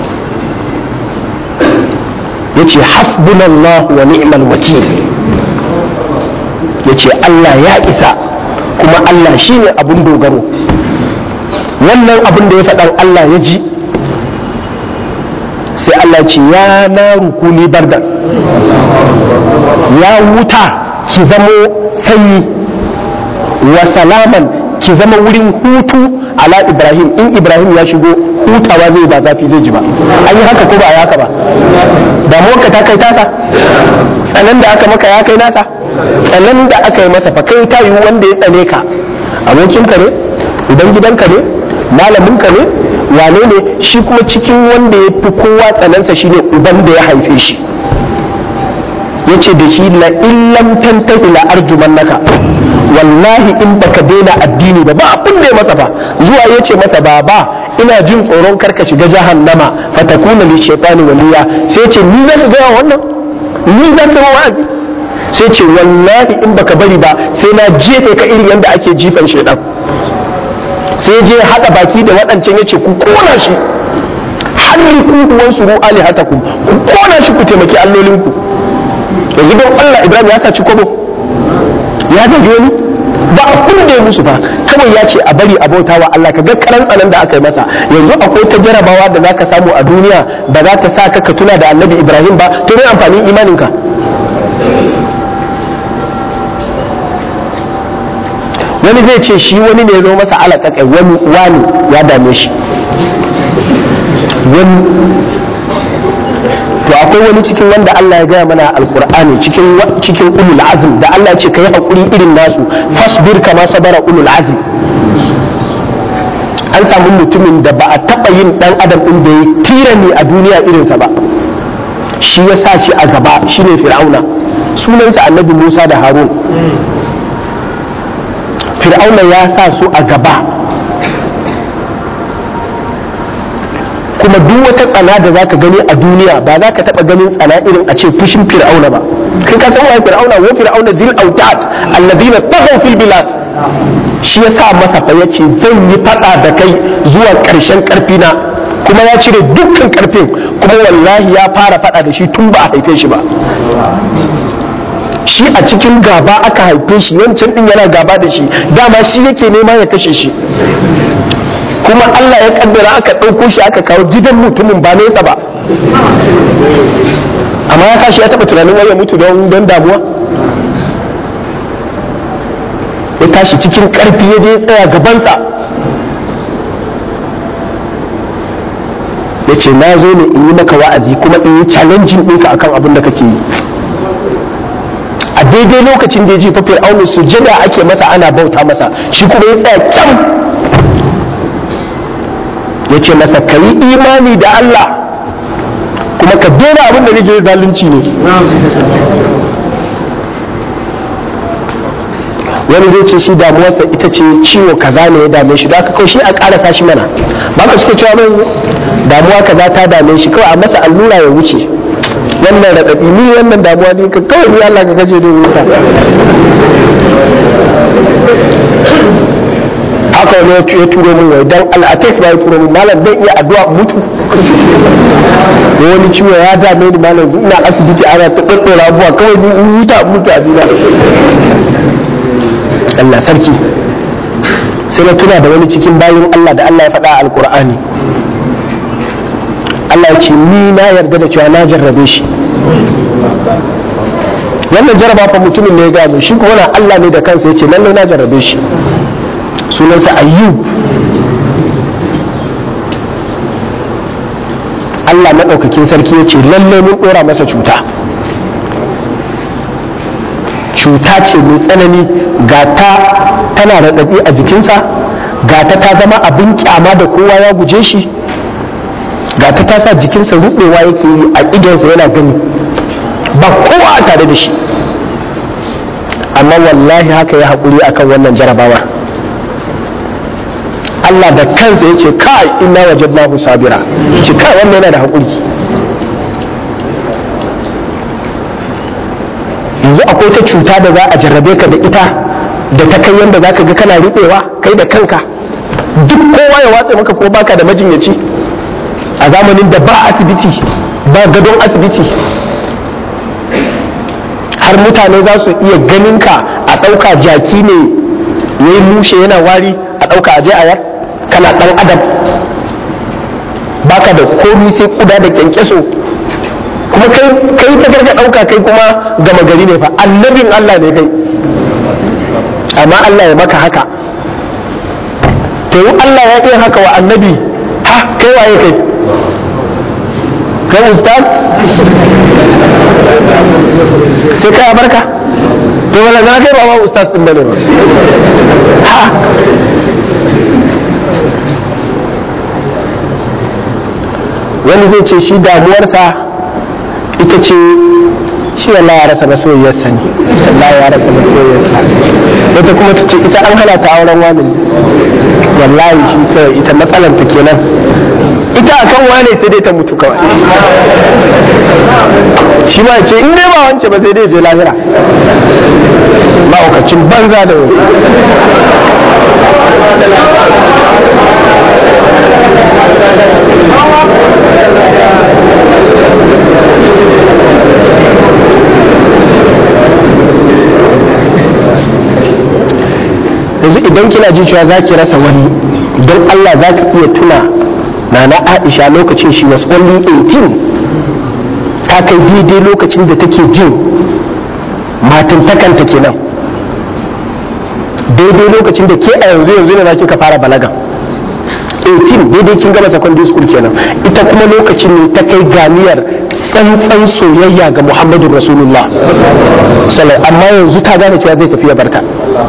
ya ce hasbunallah wa ni'mal wakil ya ce Allah ya isa kuma Allah shine abun dogaro wannan abin da ya faɗan Allah ya ji sai Allah ce ya na rukuni bardan ya wuta ki zamo sanyi wa salaman ki zama wurin hutu ala ibrahim in ibrahim ya shigo hutawa zai ba zafi zai ji ba an yi haka ko ba a haka ba damuwarka ta kai tasa tsanan da aka maka ya kai nasa tsanan da aka yi masa fa kai ta yi wanda ya tsane ka abokinka ne idan gidanka ne malaminka ne wane ne shi kuma cikin wanda ya fi kowa tsanansa shine uban da ya haife shi ya ce da shi la illam tantahi la arjuman naka wallahi in baka daina addini ba ba abin da ya masa ba zuwa ya ce masa baba ina jin tsoron karka shiga jahannama fatakuna li shaitani waliya sai ce ni za su gaya wannan ni za ka wa'azi sai ce wallahi in baka bari ba sai na jefe ka irin yadda ake jifan shaitan sai je haɗa baki da waɗancan ya ce ku kona shi harriku huwan suru ali hatakum ku kona shi ku taimaki allolinku yanzu don Allah Ibrahim ya saci kobo ya gaji wani ba abin da ya musu ba kawai ya ce a bari a bauta wa Allah ka ga karan tsanan da aka yi masa yanzu akwai ta jarabawa da zaka samu a duniya ba za ta sa ka ka tuna da Annabi Ibrahim ba to ne amfanin imaninka wani zai ce shi wani ne ya zo masa alaƙaƙai wani wani ya dame shi wani to akwai wani cikin wanda Allah ya gaya mana alkur'ani cikin cikin ulul azm da Allah ce kai hakuri irin nasu fasbir kama sabara ulul azm an samu mutumin da ba a taba yin dan adam din da ya tirani a duniya irinsa ba shi ya sa shi a gaba shine fir'auna sunansa annabi Musa da Harun fir'auna ya sa su a gaba kuma duk wata tsana da zaka gani a duniya ba za ka taɓa ganin tsana irin a ce fushin fir'auna ba kai ka san waye fir'auna wa fir'auna dil autat alladina taghaw fil bilad shi ya sa masa fa yace zan yi fada da kai zuwa ƙarshen ƙarfi na kuma ya cire dukkan ƙarfin kuma wallahi ya fara fada da shi tun ba a haife shi ba shi a cikin gaba aka haife shi wancan din yana gaba da shi dama shi yake nema ya kashe shi kuma Allah ya kaddara aka ɗauko shi aka kawo gidan mutumin ba nesa ba amma ya kashi ya taɓa tunanin wai ya mutu don don damuwa ya tashi cikin ƙarfi ya je tsaya gabansa ya ce na zo ne in yi maka wa'azi kuma in yi challenging ɗinka akan abin da kake yi a daidai lokacin da ya ji fa fir'aunu sujada ake masa ana bauta masa shi kuma ya tsaya kyam ya ce masa ka yi imani da Allah kuma ka daina abin da nake zalunci ne wani zai ce shi damuwarsa ita ce ciwo kaza ne ya dame shi da aka kawai shi a ƙarasa shi mana ba ka suke cewa mai damuwa kaza ta dame shi kawai a masa allura ya wuce wannan raɗaɗi ni wannan damuwa ne ka kawai ni Allah ka kashe da wuta haka wani ya turo min wai dan al'atek ba ya turo min malam zan iya addu'a mutu wani ciwo ya dame ni malam ina asibiti ana ta daddora abuwa kawai ni in huta mutu a dina Allah sarki sai na tuna da wani cikin bayin Allah da Allah ya faɗa a alkur'ani Allah ya ce ni na yarda da cewa na jarrabe shi wannan jarraba fa mutumin ne ya gano shi kuma na Allah ne da kansa ya ce lallai na jarrabe shi sunansa ayyub Allah maɗaukakin sarki ya ce lallai mun ɗora masa cuta cuta ce mai tsanani ga ta tana raɗaɗi a jikinsa ga ta ta zama abin kyama da kowa ya guje shi ga ta ta sa jikinsa ruɓewa yake yi a idonsa yana gani ba kowa a tare da shi amma wallahi haka ya haƙuri akan wannan jarabawa Allah da kansa ya ce kai inna wajadnahu sabira ce kai wannan yana da haƙuri yanzu akwai ta cuta da za a jarrabe ka da ita da ta kai yadda za ka ga kana riɓewa kai da kanka duk kowa ya watsa maka ko baka da majinyaci a zamanin da ba asibiti ba gadon asibiti har mutane za su iya ganin ka a ɗauka jaki ne ya yi mushe yana wari a ɗauka aje a yar kana ɗan adam baka da komi sai kuda da kyankyaso kuma kai ta garga ɗauka kai kuma gama gari ne fa annabin Allah ne kai amma Allah ya maka haka to Allah ya iya haka wa annabi ha kai waye kai kai ustaz sai kai barka to wala na kai ba ma ustaz din bane ba ha wani zai ce shi damuwarsa ita ce shi Allah ya rasa masoyiyarsa ne Allah ya rasa masoyiyarsa wata kuma ta ce ita an hana ta auren wani wallahi shi kawai ita matsalar ta kenan ita akan wane sai dai ta mutu kawai shi ma ce in dai ba wance ba sai dai je lahira ma'aukacin banza da wani yanzu idan kina ji cewa za ki rasa wani don Allah za ki iya tuna na na Aisha lokacin shi was only 18 ta kai daidai lokacin da take jin matantakanta kenan daidai lokacin da ke a yanzu yanzu ne za kika fara balaga 18 daidai kin gama secondary school kenan ita kuma lokacin ne ta kai ganiyar tsantsan soyayya ga Muhammadu Rasulullah amma yanzu ta gane cewa zai tafi ya barta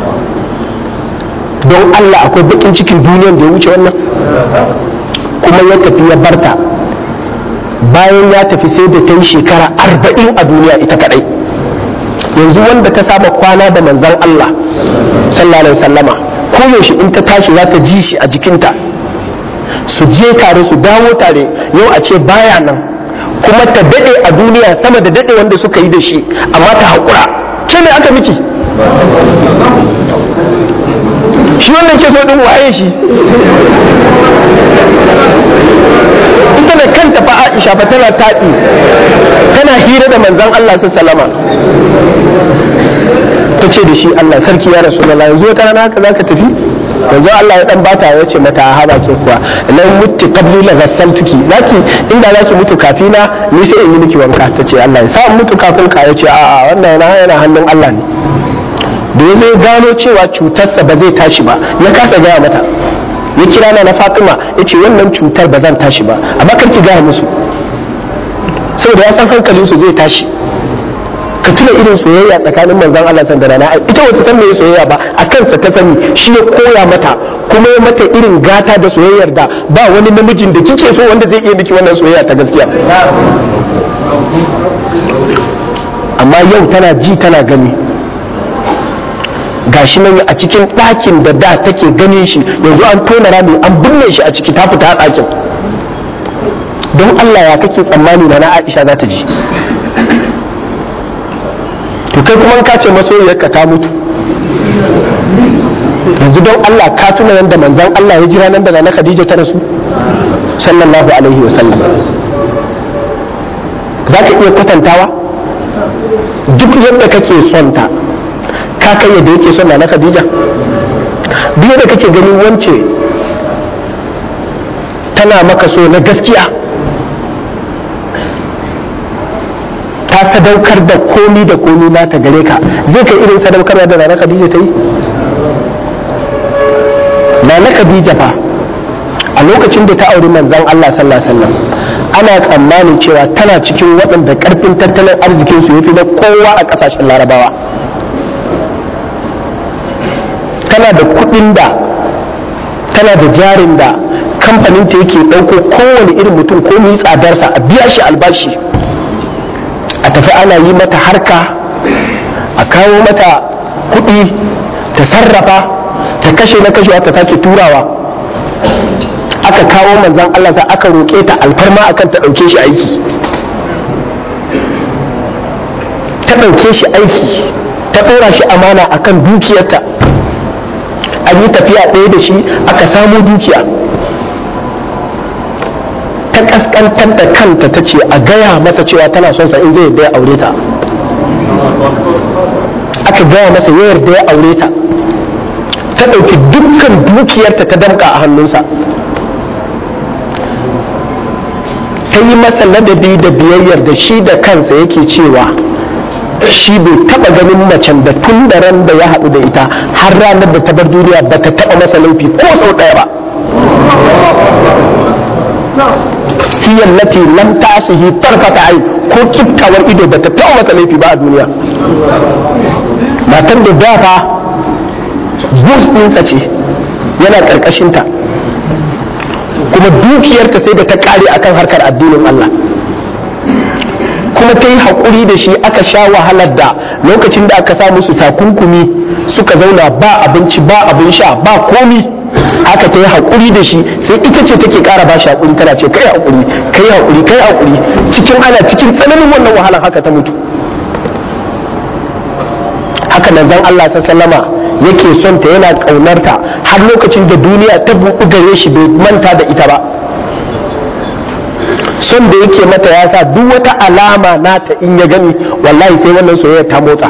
don Allah akwai bakin cikin duniyar da ya wuce wannan kuma ya tafi ya barta bayan ya tafi sai da ta yi shekara arba'in a duniya ita kadai yanzu wanda ta saba kwana da manzan Allah sallallahu alaihi sallama ko yaushe in ta tashi za ta ji shi a jikinta su je tare su dawo tare yau a ce baya nan kuma ta dade a duniya sama da dade wanda suka yi da shi amma ta haƙura ke ne aka miki shi wannan ke so din waye shi ita da kanta fa Aisha fa tana taɗi tana hira da manzon Allah sallama ta ce da shi Allah sarki ya rasu da yanzu wata rana haka zaka tafi yanzu Allah ya dan bata ya ce mata haba ke kuwa lan mutti qabli la ghassaltuki zaki inda zaki mutu kafina ni sai in yi miki wanka ta ce Allah ya sa mutu kafin ka ya ce a'a wannan yana hannun Allah ne da ya zai gano cewa cutarsa ba zai tashi ba ya kasa gaya mata ya kira na na fatima ya ce wannan cutar ba zan tashi ba amma kar ki gaya musu saboda ya san hankalinsu zai tashi ka tuna irin soyayya tsakanin manzon Allah san da rana ita wata san me soyayya ba a kansa ta sani shi ya koya mata kuma ya mata irin gata da soyayyar da ba wani namijin da kike so wanda zai iya miki wannan soyayya ta gaskiya amma yau tana ji tana gani gashi nan a cikin ɗakin da da take ganin shi yanzu an tona rami an binne shi a ciki ta fita a ɗakin don Allah ya kake tsammani na Aisha za ta ji to kai kuma ka ce masoyiyarka ta mutu yanzu don Allah ka tuna yadda manzon Allah ya jira nan da na Khadija ta rasu sallallahu alaihi wasallam za ka iya kwatantawa duk yadda kake son ta ka kai yadda yake son na Khadija duk yadda kake ganin wance tana maka so na gaskiya ta sadaukar da komi da komi nata gare ka zai kai irin sadaukarwa da na Khadija ta yi na Khadija fa a lokacin da ta auri manzon Allah sallallahu alaihi wasallam ana tsammanin cewa tana cikin waɗanda ƙarfin tattalin arzikinsu ya fi na kowa a ƙasashen larabawa tana da kuɗin da tana da jarin da kamfanin ta yake ɗauko kowane irin mutum ko mai tsadarsa a biya shi albashi a tafi ana yi mata harka a kawo mata kuɗi ta sarrafa ta kashe na kashewa ta sake turawa aka kawo manzan Allah sa aka roƙe ta alfarma akan ta ɗauke shi aiki ta ɗauke shi aiki ta ɗora shi amana akan dukiyarta an yi tafiya ɗaya da shi aka samo dukiya ta ƙasƙantar da kanta ta ce a gaya masa cewa tana son sa in zai yarda ya aure ta aka gaya masa ya yarda ya aure ta ta ɗauki dukkan dukiyarta ta damƙa a hannunsa ta yi masa ladabi da biyayyar da shi da kansa yake cewa shi bai taba ganin macen da tun da ran da ya haɗu da ita har ranar da ta bar duniya ba ta taba masa laifi ko sau ɗaya ba hiya lati lam ta'sihi tarfata ai ko kiftawar ido ba ta taba masa laifi ba a duniya matan da da fa bus ɗinsa ce yana ƙarƙashinta kuma dukiyarta sai da ta kare akan harkar addinin Allah kuma ta yi haƙuri da shi aka sha wahalar da lokacin da aka sa musu takunkumi suka zauna ba abinci ba abin sha ba komi haka ta yi haƙuri da shi sai ita ce take ƙara ba shi haƙuri tana ce kai haƙuri kai haƙuri kai haƙuri cikin ana cikin tsananin wannan wahalar haka ta mutu haka nan zan Allah sallama yake son ta yana ƙaunarta har lokacin da duniya ta buɗu gare shi bai manta da ita ba son da yake mata ya sa duk wata alama nata in ya gani wallahi sai wannan soyayya ta motsa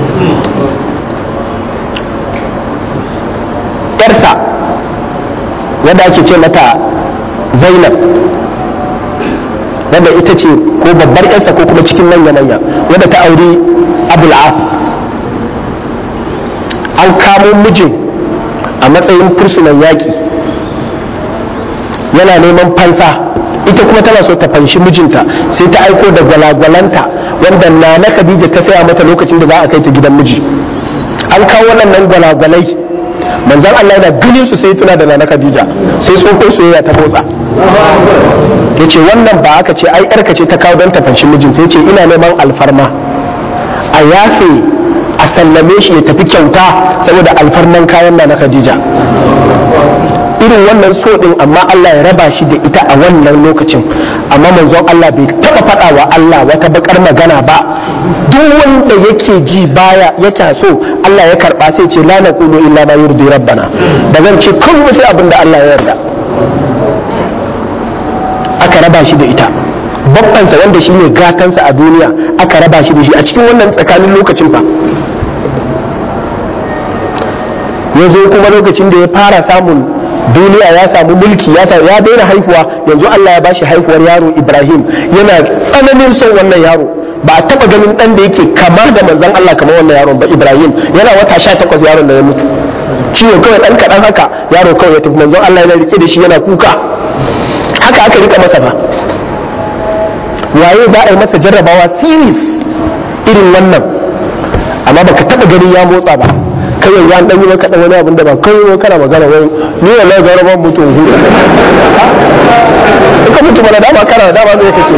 yarsa wadda ake ce mata zainab wadda ita ce ko babbar yarsa ko kuma cikin manya-manya wadda ta auri abul as an kamo mijin a matsayin fursunan yaƙi yana neman fansa ita kuma tana so ta fanshi mijinta sai ta aiko da gwalagwalanta wanda na na khadija ta saya mata lokacin da za a kai ta gidan miji an kawo waɗannan gwalagwalai manzan Allah yana ganin su sai tuna da na khadija sai tsohon soyayya ta motsa ya ce wannan ba aka ce ai yarka ce ta kawo don ta fanshi mijinta ya ce ina neman alfarma a yafe a sallame shi ya tafi kyauta saboda alfarman kayan na na khadija irin wannan so din amma Allah ya raba shi da ita a wannan lokacin amma manzon Allah bai taba faɗa wa Allah wata bakar magana ba duk wanda yake ji baya yake so Allah ya karba sai ce la naqulu illa ma yurdi rabbana da zan ce kun sai abin da Allah ya yarda aka raba shi da ita babbansa wanda shine gatansa a duniya aka raba shi da shi a cikin wannan tsakanin lokacin fa ya zo kuma lokacin da ya fara samun duniya ya samu mulki ya ya daina haihuwa yanzu Allah ya bashi haihuwar yaro Ibrahim yana tsananin son wannan yaro ba a taba ganin dan da yake kamar da manzon Allah kamar wannan yaron ba Ibrahim yana wata 18 yaron da ya mutu ciwo kawai dan kadan haka yaro kawai ya tafi manzon Allah yana rike da shi yana kuka haka aka rika masa ba waye za a yi masa jarrabawa series irin wannan amma baka taba ganin ya motsa ba kai yanzu an dan yi maka dan wani abin da ba kai ne kana magana wai ni wallahi ga rabon mutu hu ka mutu mana dama kana dama me kake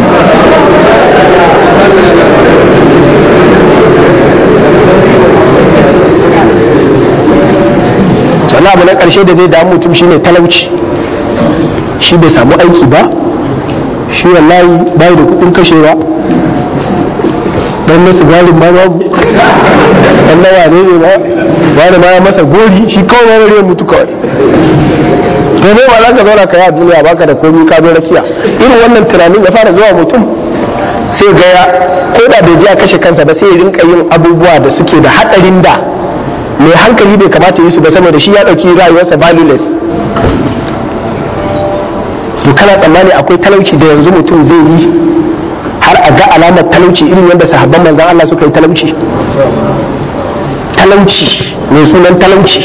sannan abu na karshe da zai damu mutum shine talauci shi bai samu aiki ba shi wallahi bai da kudin kashewa dan na sigarin ma babu dan na wane ne ba wani ma ya masa gori shi kawai wani ya mutu kawai to ne ba za ka zauna ka yi a duniya baka da komi ka zo rakiya irin wannan tunanin ya fara zuwa mutum sai ga ya ko da bai je a kashe kansa ba sai ya rinka yin abubuwa da suke da hadarin da mai hankali bai kamata yi su ba saboda shi ya dauki rayuwarsa valueless to kana tsammani akwai talauci da yanzu mutum zai yi har a ga alamar talauci irin yadda sahabban manzan Allah suka yi talauci talauci mai sunan talauci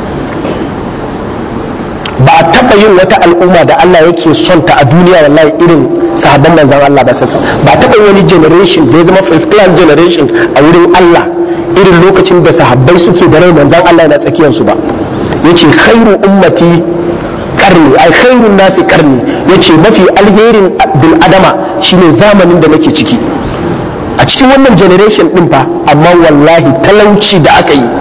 ba a taɓa yin wata al'umma da Allah yake son ta a duniya wallahi irin sahabban manzan Allah ba sassa ba a taɓa yin wani generation da ya zama first class generation a wurin Allah irin lokacin da sahabbai suke da rai manzan Allah yana tsakiyarsu ba yace khairu ummati karni ai khairun nasi karni yace mafi alherin bil adama shine zamanin da nake ciki a cikin wannan generation din fa amma wallahi talauci da aka yi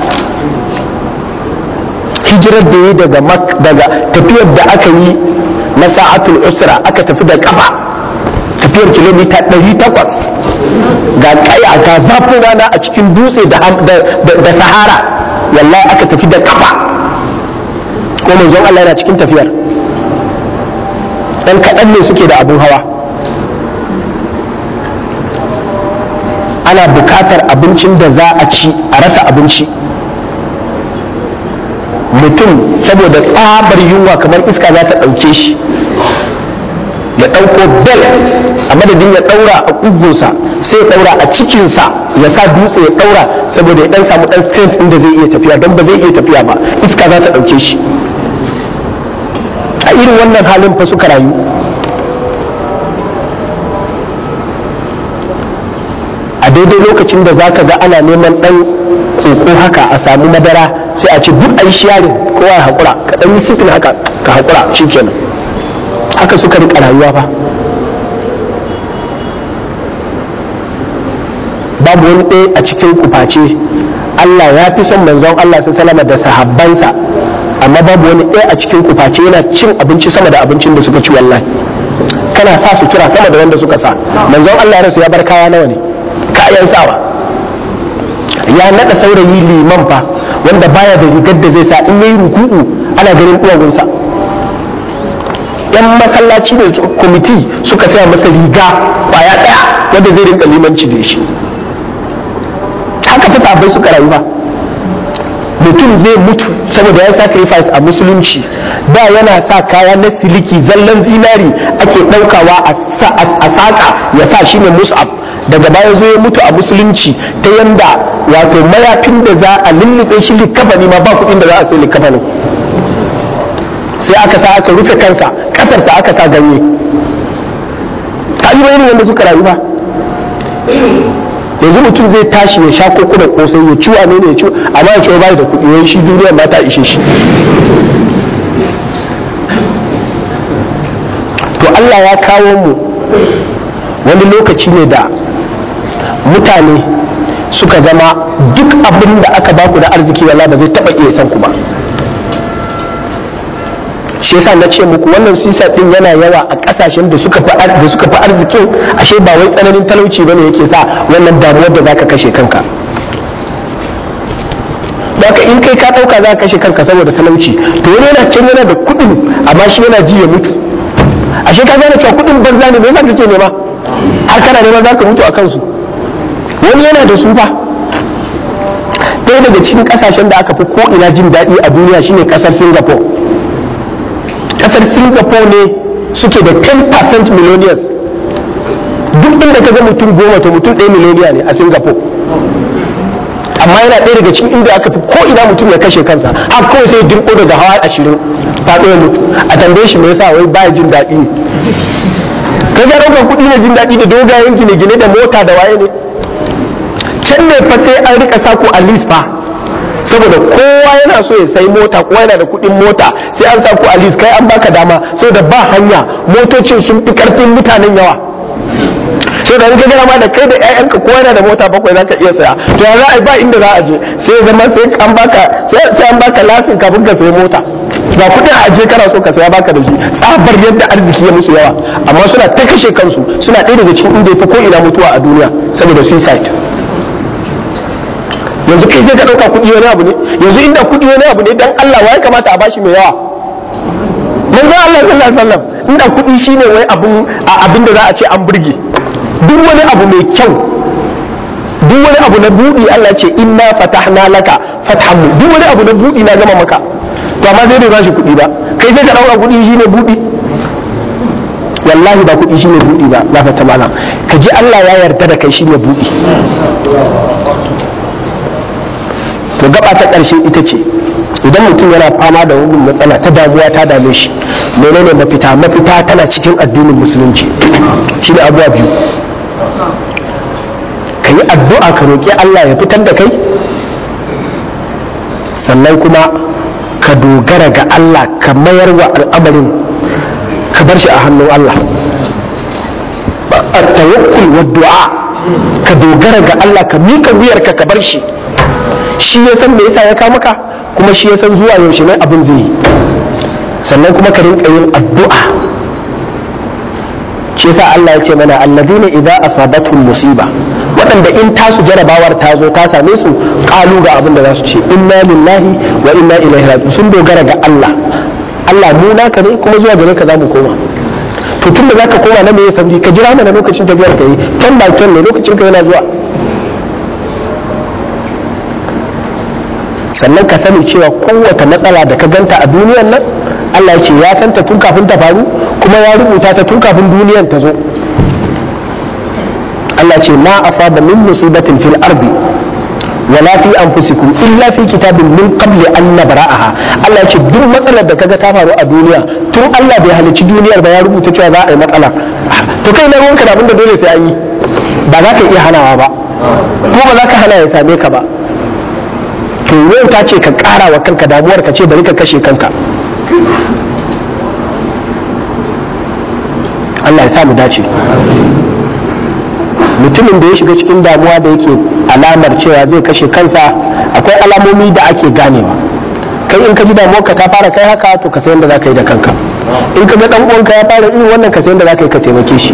hijirar da yi daga daga tafiyar da aka yi na sa'atul usra aka tafi da kafa tafiyar kilomita 800 ga kaya ga zafin rana a cikin dutse da sahara wallahi aka tafi da kafa ko manzon Allah yana cikin tafiyar ɗan kaɗan ne suke da abin hawa ana bukatar abincin da za a ci a rasa abinci mutum saboda tsabar yunwa kamar iska za ta ɗauke shi ya ɗauko bel a madadin ya ɗaura a ƙugunsa sai ya ɗaura a cikinsa ya sa dutse ya ɗaura saboda ya ɗan samu ɗan strength inda zai iya tafiya don ba zai iya tafiya ba iska za ta ɗauke shi a irin wannan halin fa suka rayu a daidai lokacin da zaka ga ana neman ɗan koko haka a samu madara sai a ce duk ai sharing kowa ya haƙura ka ɗan yi sifin haka ka haƙura shikenan haka suka rika rayuwa fa babu wani ɗaya a cikin kuface Allah ya fi son manzon Allah su salama da sahabbansa amma babu wani ɗaya a cikin kuface yana cin abinci sama da abincin da suka ci wallahi kana sa su kira sama da wanda suka sa manzon Allah ya rasu ya bar kaya nawa ne kayan sawa ya naɗa saurayi liman fa wanda baya da rigar da zai sa in yayi ruku'u ana ganin uwagunsa yan masallaci ne kwamiti suka saya masa riga kwaya ɗaya wanda zai rinka limanci da shi haka fi sabai suka rayu ba mutum zai mutu saboda ya sacrifice a musulunci da yana sa kaya na siliki zallan zinari ake ɗaukawa a saƙa ya sa shi ne mus'ab daga baya zai mutu a musulunci ta yanda wato mayafin da za a lullube shi likafani ma ba kuɗin da za a sai likafanin sai aka sa aka rufe kansa ƙasarsa aka sa ganye ta yi irin wanda suka rayu ba yanzu mutum zai tashi ya sha koko da kosai ya ci wane ne ya ci amma ya ci bai da kuɗi wai shi duniya ma ta ishe shi to Allah ya kawo mu wani lokaci ne da mutane suka zama duk abin da aka baku da arziki wala ba zai taɓa iya san ku ba shi yasa na ce muku wannan sisa din yana yawa a kasashen da suka fi da suka fi arzikin ashe ba wai tsananin talauci bane yake sa wannan damuwar da zaka kashe kanka Baka in kai ka dauka za ka kashe kanka saboda talauci to wani yana can yana da kuɗin amma shi yana ji ya mutu ashe ka gane cewa kuɗin banza ne me yasa kake nema har kana nema za ka mutu a kansu wani yana da su fa ɗaya daga cikin kasashen da aka fi ko ina jin daɗi a duniya shine ƙasar singapore kasar singapore ne suke da 10% millionaires duk inda ka ga mutum goma to mutum ɗaya miliyoniya ne a singapore amma yana ɗaya daga cikin inda aka fi ko ina mutum ya kashe kansa har kawai sai dirko daga hawa ashirin faɗo ya mutu a tambaye shi me yasa wai baya jin daɗi ne ka ga ɗaukar kuɗi ne jin daɗi da dogayen gine-gine da mota da waye ne can ne fa sai an rika sako a list fa saboda kowa yana so ya sai mota kowa yana da kuɗin mota sai an sa ku a list kai an baka dama saboda ba hanya motocin sun fi karfin mutanen yawa sai da ka gara ma da kai da ƴaƴanka kowa yana da mota bakwai zaka iya saya to ya za a yi ba inda za a je sai ya zama sai an baka sai an baka lasin kafin ka sayi mota ga kuɗin a aje kana so ka saya baka da shi tsabar yadda arziki ya musu yawa amma suna ta kashe kansu suna ɗaya daga cikin inda ya fi ko ina mutuwa a duniya saboda suicide yanzu kai sai ka ɗauka kuɗi wani abu ne yanzu inda kuɗi wani abu ne dan Allah wa ya kamata a bashi mai yawa manzo Allah sallallahu alaihi wasallam inda kuɗi shine wai abun abin da za a ce an burge duk wani abu mai kyau duk wani abu na buɗi Allah ce inna fatahna laka fathan duk wani abu na buɗi na gama maka to amma sai bai bashi kuɗi ba kai sai ka ɗauka kuɗi shine buɗi wallahi ba kuɗi shine buɗi ba za ka tamala ka ji Allah ya yarda da kai shine buɗi to gaba ta ƙarshe ita ce idan mutum yana fama da wani matsala ta damuwa ta dame shi menene mafita mafita tana cikin addinin musulunci shi ne abuwa biyu ka yi addu'a ka roƙi Allah ya fitar da kai sannan kuma ka dogara ga Allah ka mayar wa al'amarin ka bar shi a hannun Allah a tawakkul wa du'a ka dogara ga Allah ka mika wuyarka ka bar shi shi ya san me yasa ya kawo maka kuma shi ya san zuwa yaushe ne abin zai yi sannan kuma ka rinka yin addu'a shi yasa Allah ya ce mana alladina idza asabatuhum musiba waɗanda in tasu jarabawar ta zo ta same su ƙalu ga abin da za su ce inna lillahi wa inna ilaihi raji'un sun dogara ga Allah Allah mu naka ne kuma zuwa gare ka za mu koma to tun da zaka koma na me ya sauri ka jira mana lokacin tafiyar ka yi ten by ten ne lokacin ka yana zuwa sannan ka sani cewa kowace matsala da ka ganta a duniyar nan Allah ya ce ya santa tun kafin ta faru kuma ya rubuta ta tun kafin duniyar ta zo Allah ce ma asaba min musibatin fil ardi wala fi anfusikum illa fi kitabin min qabli an nabra'aha Allah ce duk matsalar da kaga ta faru a duniya tun Allah bai halicci duniyar ba ya rubuta cewa za a yi matsala to kai na ruwanka da abinda dole sai an yi ba za ka iya hanawa ba ko ba za ka hana ya same ka ba to yau ta ce ka kara wa kanka damuwar ka ce bari ka kashe kanka Allah ya sa mu dace mutumin da ya shiga cikin damuwa da yake alamar cewa zai kashe kansa akwai alamomi da ake ganewa kai in ka ji damuwar ka ta fara kai haka to ka san yadda za ka yi da kanka in ka ga dan uwanka ya fara irin wannan ka san yadda za ka yi ka taimake shi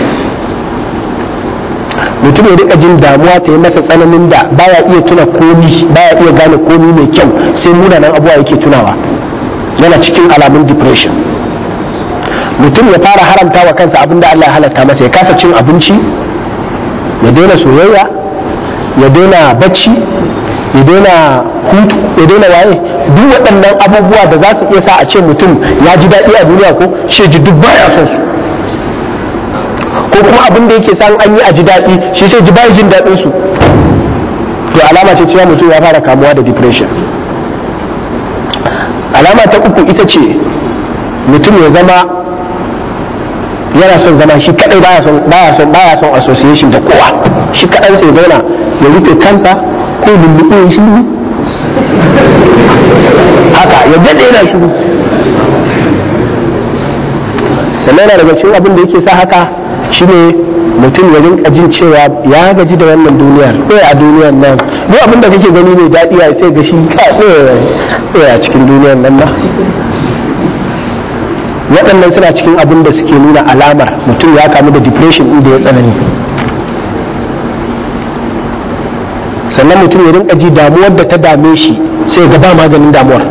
mutum ya rika jin damuwa ta yi masa tsananin da baya iya tuna komi baya iya gane komi mai kyau sai munanan abubuwa yake tunawa yana cikin alamun depression mutum ya fara haramta wa kansa abinda Allah ya halatta masa ya kasa cin abinci ya daina soyayya ya daina bacci ya daina hutu ya daina waye duk waɗannan abubuwa da za su iya sa a ce mutum ya ji daɗi a duniya ko shi ji duk baya son su ko kuma abin da yake san an yi a ji daɗi shi sai ji baya jin daɗin su to alama ce cewa mutum ya fara kamuwa da depression alama ta uku ita ce mutum ya zama yana son zama shi kadai baya son baya son baya son association da kowa shi kadan sai zauna ya rufe kansa ko lulluɓe ya shiru haka ya daɗe yana shiru sannan yana daga cikin abin da yake sa haka shine mutum ya rinka jin cewa ya gaji da wannan duniyar ɗaya a duniyar nan duk abin da kake gani mai daɗi a sai ga shi ka ɗaya a cikin duniyar nan na waɗannan suna cikin abin da suke nuna alamar mutum ya kamu da depression inda ya tsanani sannan mutum ya rinka ji damuwar da ta dame shi sai ga ba maganin damuwar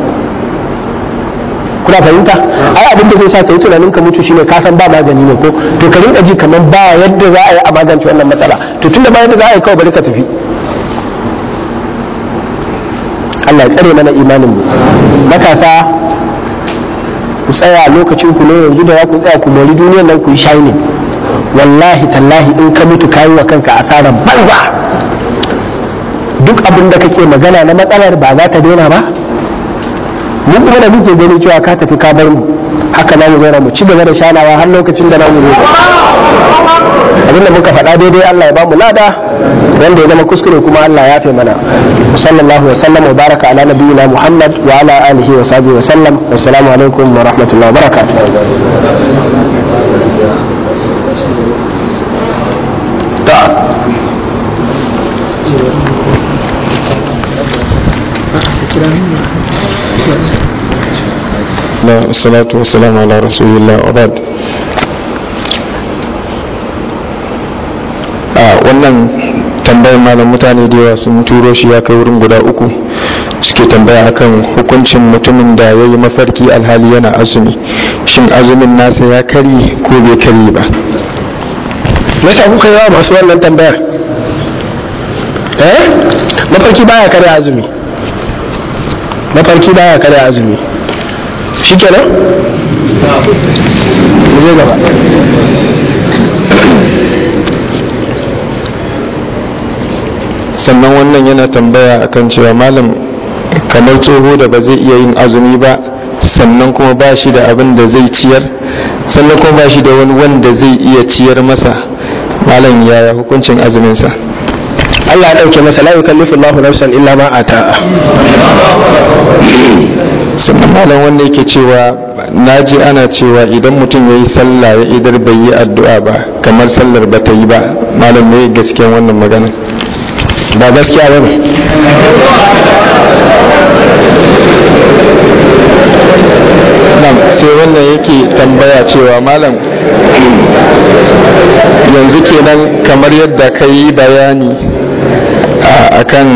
kuna fahimta ai abin da zai sa ka yi tunanin ka mutu shine ka san ba magani ne ko to ka rinka ji kamar ba yadda za a yi a magance wannan matsala to tunda ba yadda za a yi kawai bari ka tafi Allah ya tsare mana imanin mu matasa ku tsaya lokacin ku ne yanzu da za ku tsaya ku mori duniyar nan ku yi shining wallahi tallahi in ka mutu kayi wa kanka asarar banza duk abin da kake magana na matsalar ba za ta daina ba mu kuma da muke gani cewa ka tafi ka bar mu haka na mu zauna mu ci gaba da shanawa har lokacin da na mu zo abin da muka faɗa daidai Allah ya ba mu lada wanda ya zama kuskure kuma Allah ya fi mana sallallahu wa sallam wa baraka ala nabiyyina Muhammad wa ala alihi wa sahbihi wa sallam assalamu alaikum wa rahmatullahi wa barakatuh والصلاة والسلام على رسول الله وبعد wannan tambayar malam mutane da yawa sun turo shi ya kai wurin guda uku suke tambaya akan hukuncin mutumin da ya yi mafarki alhali yana azumi shin azumin nasa ya kari ko bai kari ba me yasa kuka yawa masu wannan tambayar eh mafarki baya kare azumi mafarki baya kare azumi shikenan mu je gaba sannan wannan yana tambaya akan cewa malam kamar tsoho da ba zai iya yin azumi ba sannan kuma ba shi da abin da zai ciyar sannan kuma ba shi da wani wanda zai iya ciyar masa malam yaya hukuncin azuminsa Allah ya dauke masa la yukallifu Allahu nafsan illa ma ata'a sannan malam wanda yake cewa na ji ana cewa idan mutum ya yi sallah ya idar bai yi addu'a ba kamar sallar ba ta yi ba malam ne gaskiyan wannan magana ba gaskiya ba ne nan sai wannan yake tambaya cewa malam yanzu kenan kamar yadda ka yi bayani a kan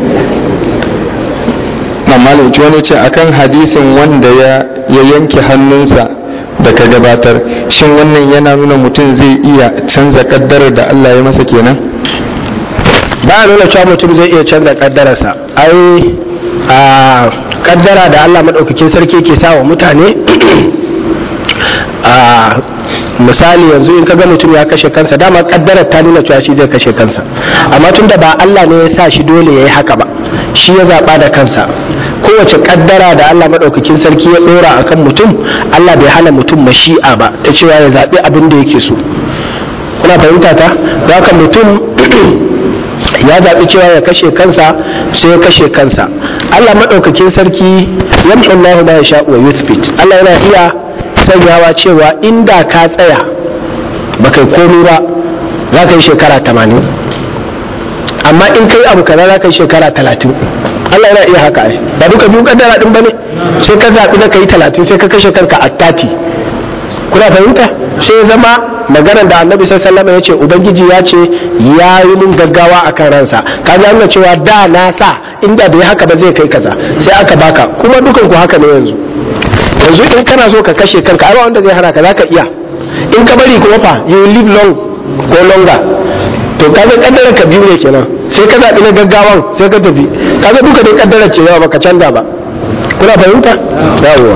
na malam wani ce akan hadisin wanda ya yanke hannunsa da ka gabatar shin wannan yana nuna mutum zai iya canza kaddarar da Allah ya masa kenan ba a nuna cewa mutum zai iya canza kaddararsa ai a kaddara da Allah maɗaukakin sarki ke sa wa mutane a misali yanzu in kaga mutum ya kashe kansa dama kaddarar ta nuna cewa shi zai kashe kansa amma tunda ba Allah ne ya sa shi dole ya yi haka ba shi ya zaɓa da kansa kowace kaddara da Allah maɗaukakin sarki ya ɗora a kan mutum Allah bai hana mutum mashi'a ba ta cewa ya zaɓi abin da yake so kuna fahimta ta da haka mutum ya zaɓi cewa ya kashe kansa sai ya kashe kansa Allah maɗaukakin sarki yamsu Allah ma ya sha wa yuthbit Allah yana iya sanyawa cewa inda ka tsaya ba kai komi ba za ka yi shekara tamanin amma in kai abu kaza za ka yi shekara talatin Allah yana iya haka ai ba duka biyu kaddara din bane sai ka zaɓi na kai talatin sai ka kashe kanka a tati kuna fahimta sai ya zama maganar da annabi sallallahu alaihi ya ce ubangiji ya ce ya yi min gaggawa a kan ransa ka ga nuna cewa da na sa inda bai haka ba zai kai kaza sai aka baka kuma dukan ku haka ne yanzu yanzu in kana so ka kashe kanka ai ba wanda zai hana ka zaka iya in ka bari kuma fa you live long ko longer to kaga kaddara ka biyu ne kenan sai ka zaɓi na gaggawan sai ka tafi kaga duka dai kaddara ce yawa baka canza ba kuna fahimta yawwa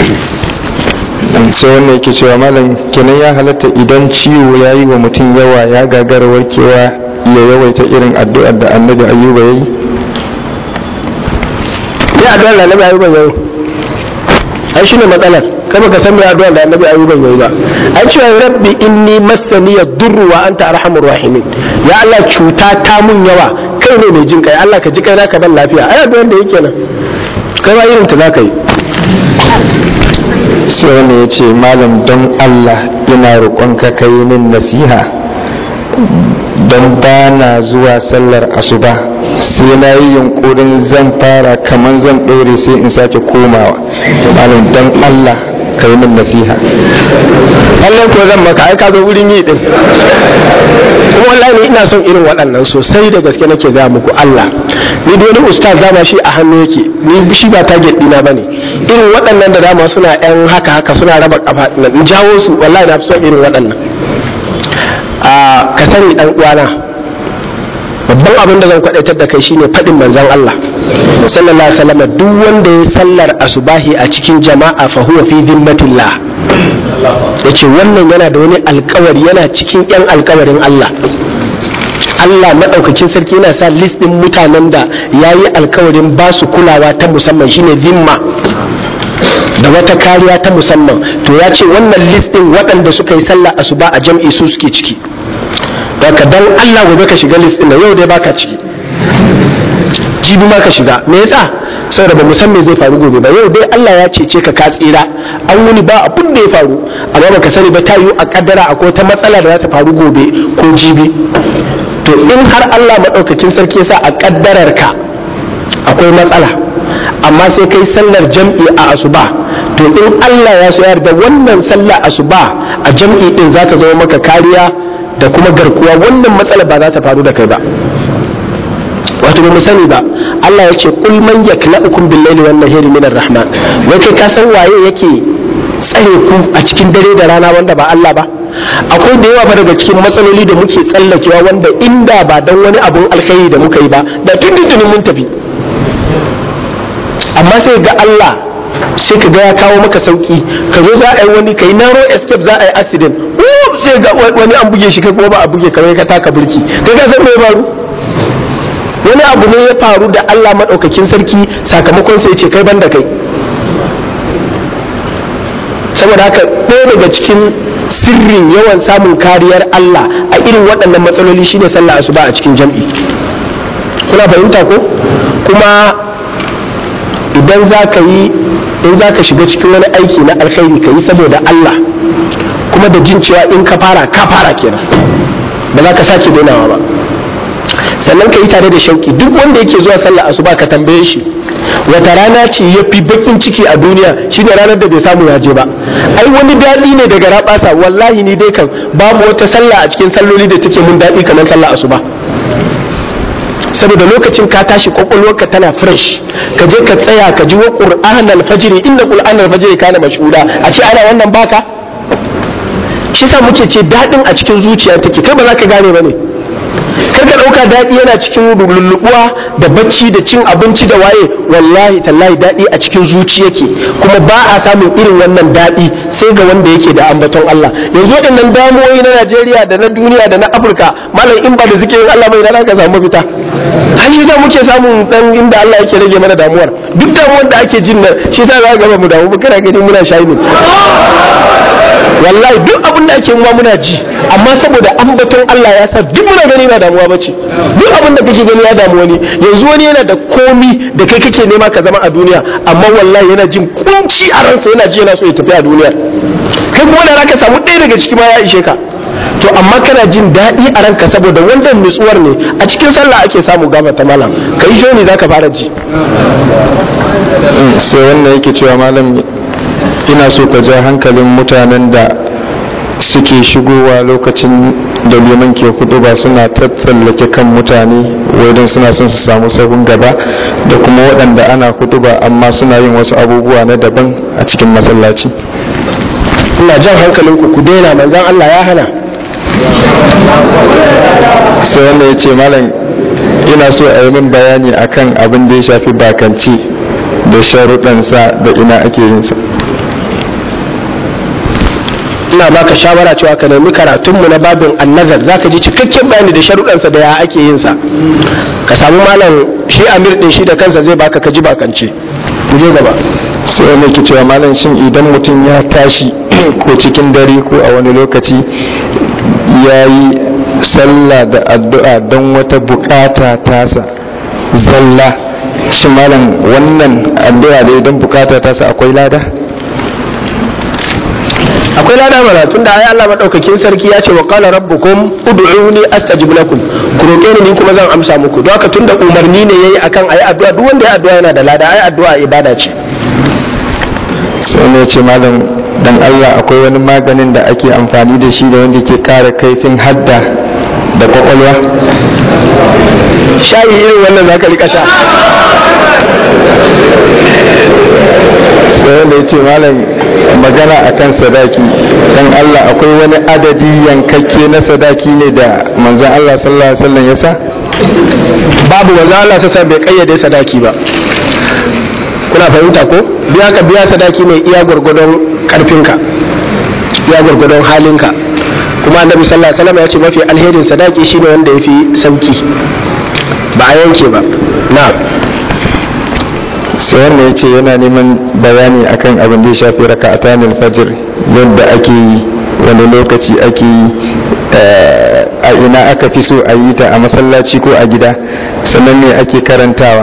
sai wannan yake cewa malam kenan ya halatta idan ciwo ya yi wa mutum yawa ya gagara warkewa ya yawaita irin addu'ar da annabi ayyuba ya yi sai addu'ar da annabi ayyuban yayi ai shine matsalar kai baka san me addu'ar da annabi ayyuban yayi ba ai cewa rabbi inni massani yadurru wa anta arhamur rahimin ya Allah cuta ta mun yawa kai ne mai jin kai Allah ka ji kai naka ban lafiya ai addu'ar da yake nan kai ma irin ta zaka yi sai wani ya ce malam don Allah ina roƙonka ka yi min nasiha don ba na zuwa sallar asuba sai na yi yunkurin zan fara kamar zan ɗore sai in sake komawa malam don Allah ka yi min nasiha Allah ko zan maka ai ka zo wurin yi din kuma wallahi ni ina son irin waɗannan sosai da gaske nake ga muku Allah ni da wani ustaz dama shi a hannu yake ni shi ba target dina bane irin waɗannan da dama suna yan haka haka suna raba kafa in jawo su wallahi na fi son irin waɗannan a ka sani dan uwana babban abin da zan kwadaitar da kai shine faɗin manzon Allah sallallahu alaihi wasallam duk wanda ya sallar asubahi a cikin jama'a fa huwa fi dhimmatillah yace wannan yana da wani alkawari yana cikin yan alkawarin Allah Allah maɗaukakin sarki yana sa list ɗin mutanen da ya yi alkawarin ba su kulawa ta musamman shine zimma da wata kariya ta musamman to ya ce wannan list ɗin waɗanda suka yi sallah asuba a jam'i su suke ciki daga dan Allah gobe ka shiga list ɗin da yau dai baka ciki jibi ma ka shiga me yasa saboda ba mu san me zai faru gobe ba yau dai Allah ya cece ka ka tsira an wuni ba abun da ya faru amma baka sani ba ta yiwu a kaddara akwai ta matsala da za ta faru gobe ko jibi to in har Allah maɗaukakin sarki yasa a kaddarar ka akwai matsala amma sai kai sallar jam'i a asuba to in Allah ya so yarda wannan sallar asuba a jam'i din za ta zama maka kariya da kuma garkuwa wannan matsala ba za ta faru da kai ba wato ba mu sani ba Allah ya ce kul man yaklaukum bil laili wan nahari min rahman wai kai ka san waye yake tsare ku a cikin dare da rana wanda ba Allah ba akwai da yawa fa daga cikin matsaloli da muke tsallakewa wanda inda ba dan wani abun alkhairi da muka yi ba da tun mun tafi amma sai ga Allah sai ka ga ya kawo maka sauki ka zo za a yi wani kai narrow escape za a yi accident sai ga wani an buge shi kai kuma ba a buge kamar ka taka burki kai ka san me faru wani abu ne ya faru da Allah madaukakin sarki sakamakon sai ce kai banda kai saboda haka ɗaya daga cikin sirrin yawan samun kariyar Allah a irin waɗannan matsaloli shine sallah asuba a cikin jam'i kuna fahimta ko kuma idan za ka yi in za ka shiga cikin wani aiki na alkhairi ka yi saboda Allah kuma da jin cewa in ka fara ka fara kenan ba za ka sake dainawa ba sannan ka yi tare da shauki duk wanda yake zuwa sallah asuba ka tambaye shi wata rana ce ya fi bakin ciki a duniya shine ranar da bai samu ya je ba ai wani daɗi ne daga rabasa wallahi ni dai kan babu wata sallah a cikin salloli da take mun daɗi kamar sallah asuba saboda lokacin ka tashi kwakwalwarka tana fresh ka je ka tsaya ka ji wa qur'an al-fajr inna qur'an al-fajr kana mashhuda a ce ana wannan baka shi sa muke ce daɗin a cikin zuciya take kai ba za ka gane ba ne kar ka ɗauka daɗi yana cikin lulluɓuwa da bacci da cin abinci da waye wallahi tallahi daɗi a cikin zuci yake kuma ba a samun irin wannan daɗi sai ga wanda yake da ambaton Allah yanzu waɗannan damuwoyi na Najeriya da na duniya da na Afirka malam in ba da zikirin Allah bai da ka samu mafita har shi za muke samun dan inda Allah yake rage mana damuwar duk damuwar da ake jin nan shi sa za ga ba mu damu ba kana gani muna shayi ne wallahi duk abin da ake ma muna ji amma saboda ambaton Allah ya sa duk muna gani ba damuwa bace duk abin da kake gani ya damu wani yanzu wani yana da komi da kai kake nema ka zama a duniya amma wallahi yana jin kunci a ransa yana ji yana so ya tafi a duniya kai kuma da zaka samu ɗaya daga ciki ma ya ishe ka to amma kana jin daɗi a ranka saboda wannan nutsuwar ne a cikin sallah ake samu gaba ta malam ka yi joni zaka fara ji sai wannan yake cewa malam ina so ka ja hankalin mutanen da suke shigowa lokacin da liman ke hudu ba suna tattallake kan mutane wadin suna son su samu sahun gaba da kuma waɗanda ana hudu ba amma suna yin wasu abubuwa na daban a cikin masallaci ina jan hankalinku ku daina manzon Allah ya hana sai wanda ya ce malam ina so a yi min bayani akan abin da ya shafi bakanci da sharuɗansa da ina ake yin sa ina baka shawara cewa ka nemi karatunmu na babin annazar za ka ji cikakken bayani da sharuɗansa da ya ake yin sa ka samu malam shi amir ɗin shi da kansa zai baka ka ji bakance mu je gaba sai wanda ke cewa malam shin idan mutum ya tashi ko cikin dare ko a wani lokaci ya yi sallah da addu'a don wata bukata tasa zalla shi malam wannan addu'a da idan bukata tasa akwai lada akwai lada mana tunda ai Allah madaukakin sarki ya ce wa qala rabbukum ud'uni astajib lakum ku roke ni kuma zan amsa muku don haka tunda umarni ne yayi akan ayi addu'a duk wanda ya addu'a yana da lada ai addu'a ibada ce sai ne ce malam dan Allah akwai wani maganin da ake amfani da shi da wanda ke kara kaifin hadda da kwakwalwa shayi irin wannan zaka rika sha sai wanda ya ce malam magana akan sadaki dan Allah akwai wani adadi yankakke na sadaki ne da manzon Allah sallallahu alaihi wasallam ya sa babu manzo Allah sassa bai kayyade sadaki ba kuna fahimta ko biya ka biya sadaki ne iya gwargwadon karfinka iya gwargwadon halinka kuma annabi sallallahu alaihi wasallam ya ce mafi alherin sadaki shine wanda yafi sauki ba a yanke ba na'am sai wanda ya ce yana neman bayani akan abin da ya shafi raka'atan alfajir yadda ake yi wani lokaci ake yi a ina aka fi so a yi ta a masallaci ko a gida sannan me ake karantawa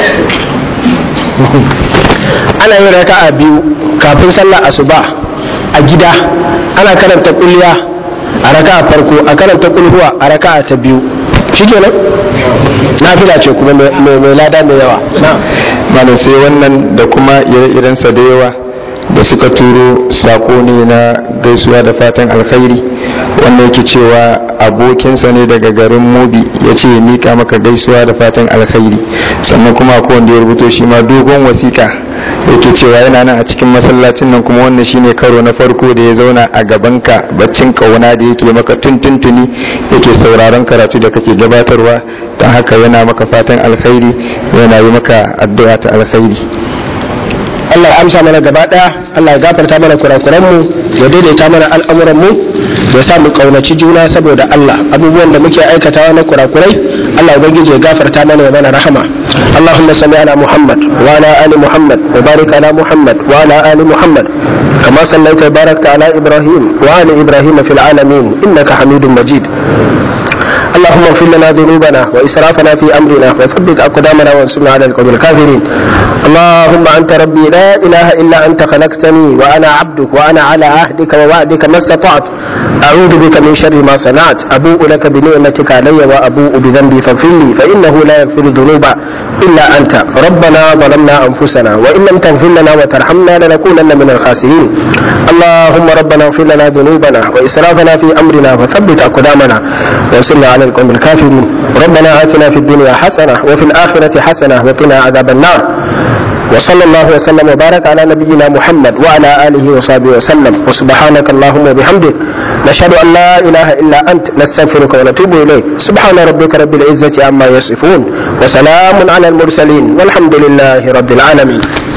ana yin raka'a biyu kafin sallar asuba a gida ana karanta kulliya a raka'a farko a karanta kulhuwa a raka'a ta biyu shikenan nafila ce kuma mai lada mai yawa malam sai wannan da kuma ire-irensa da yawa da suka turo sako ne na gaisuwa da fatan alkhairi wanda yake cewa abokinsa ne daga garin mobi ya ce ya mika maka gaisuwa da fatan alkhairi sannan kuma akwai wanda ya rubuto shi ma dogon wasiƙa yake cewa yana nan a cikin masallacin nan kuma wannan shine karo na farko da ya zauna a gabanka baccin kauna da yake maka tuntuntuni yake sauraron karatu da kake gabatarwa don haka yana maka fatan alkhairi yana yi maka addu'a ta alkhairi Allah ya amsa mana gaba daya Allah ya gafarta mana kurakuran mu ya daidaita mana al'amuran mu ya sa mu kaunaci juna saboda Allah abubuwan da muke aikatawa na kurakurai Allah ubangiji ya gafarta mana ya mana rahama Allahumma salli ala Muhammad wa ala ali Muhammad wa barik ala Muhammad wa ala ali Muhammad kama sallaita wa barakta ala Ibrahim wa ali Ibrahim fil alamin innaka Hamidum Majid اللهم اغفر لنا ذنوبنا واسرافنا في امرنا وثبت اقدامنا وانصرنا على القوم الكافرين اللهم انت ربي لا اله الا انت خلقتني وانا عبدك وانا على عهدك ووعدك ما استطعت اعوذ بك من شر ما صنعت ابوء لك بنعمتك علي وابوء بذنبي فاغفر لي فانه لا يغفر الذنوب الا انت ربنا ظلمنا انفسنا وان لم تغفر لنا وترحمنا لنكونن من الخاسرين اللهم ربنا اغفر لنا ذنوبنا واسرافنا في امرنا وثبت اقدامنا وانصرنا على القوم الكافرين ربنا آتنا في الدنيا حسنة وفي الآخرة حسنة وقنا عذاب النار وصلى الله وسلم وبارك على نبينا محمد وعلى آله وصحبه وسلم وسبحانك اللهم وبحمدك نشهد أن لا إله إلا أنت نستغفرك ونتوب إليك سبحان ربك رب العزة عما يصفون وسلام على المرسلين والحمد لله رب العالمين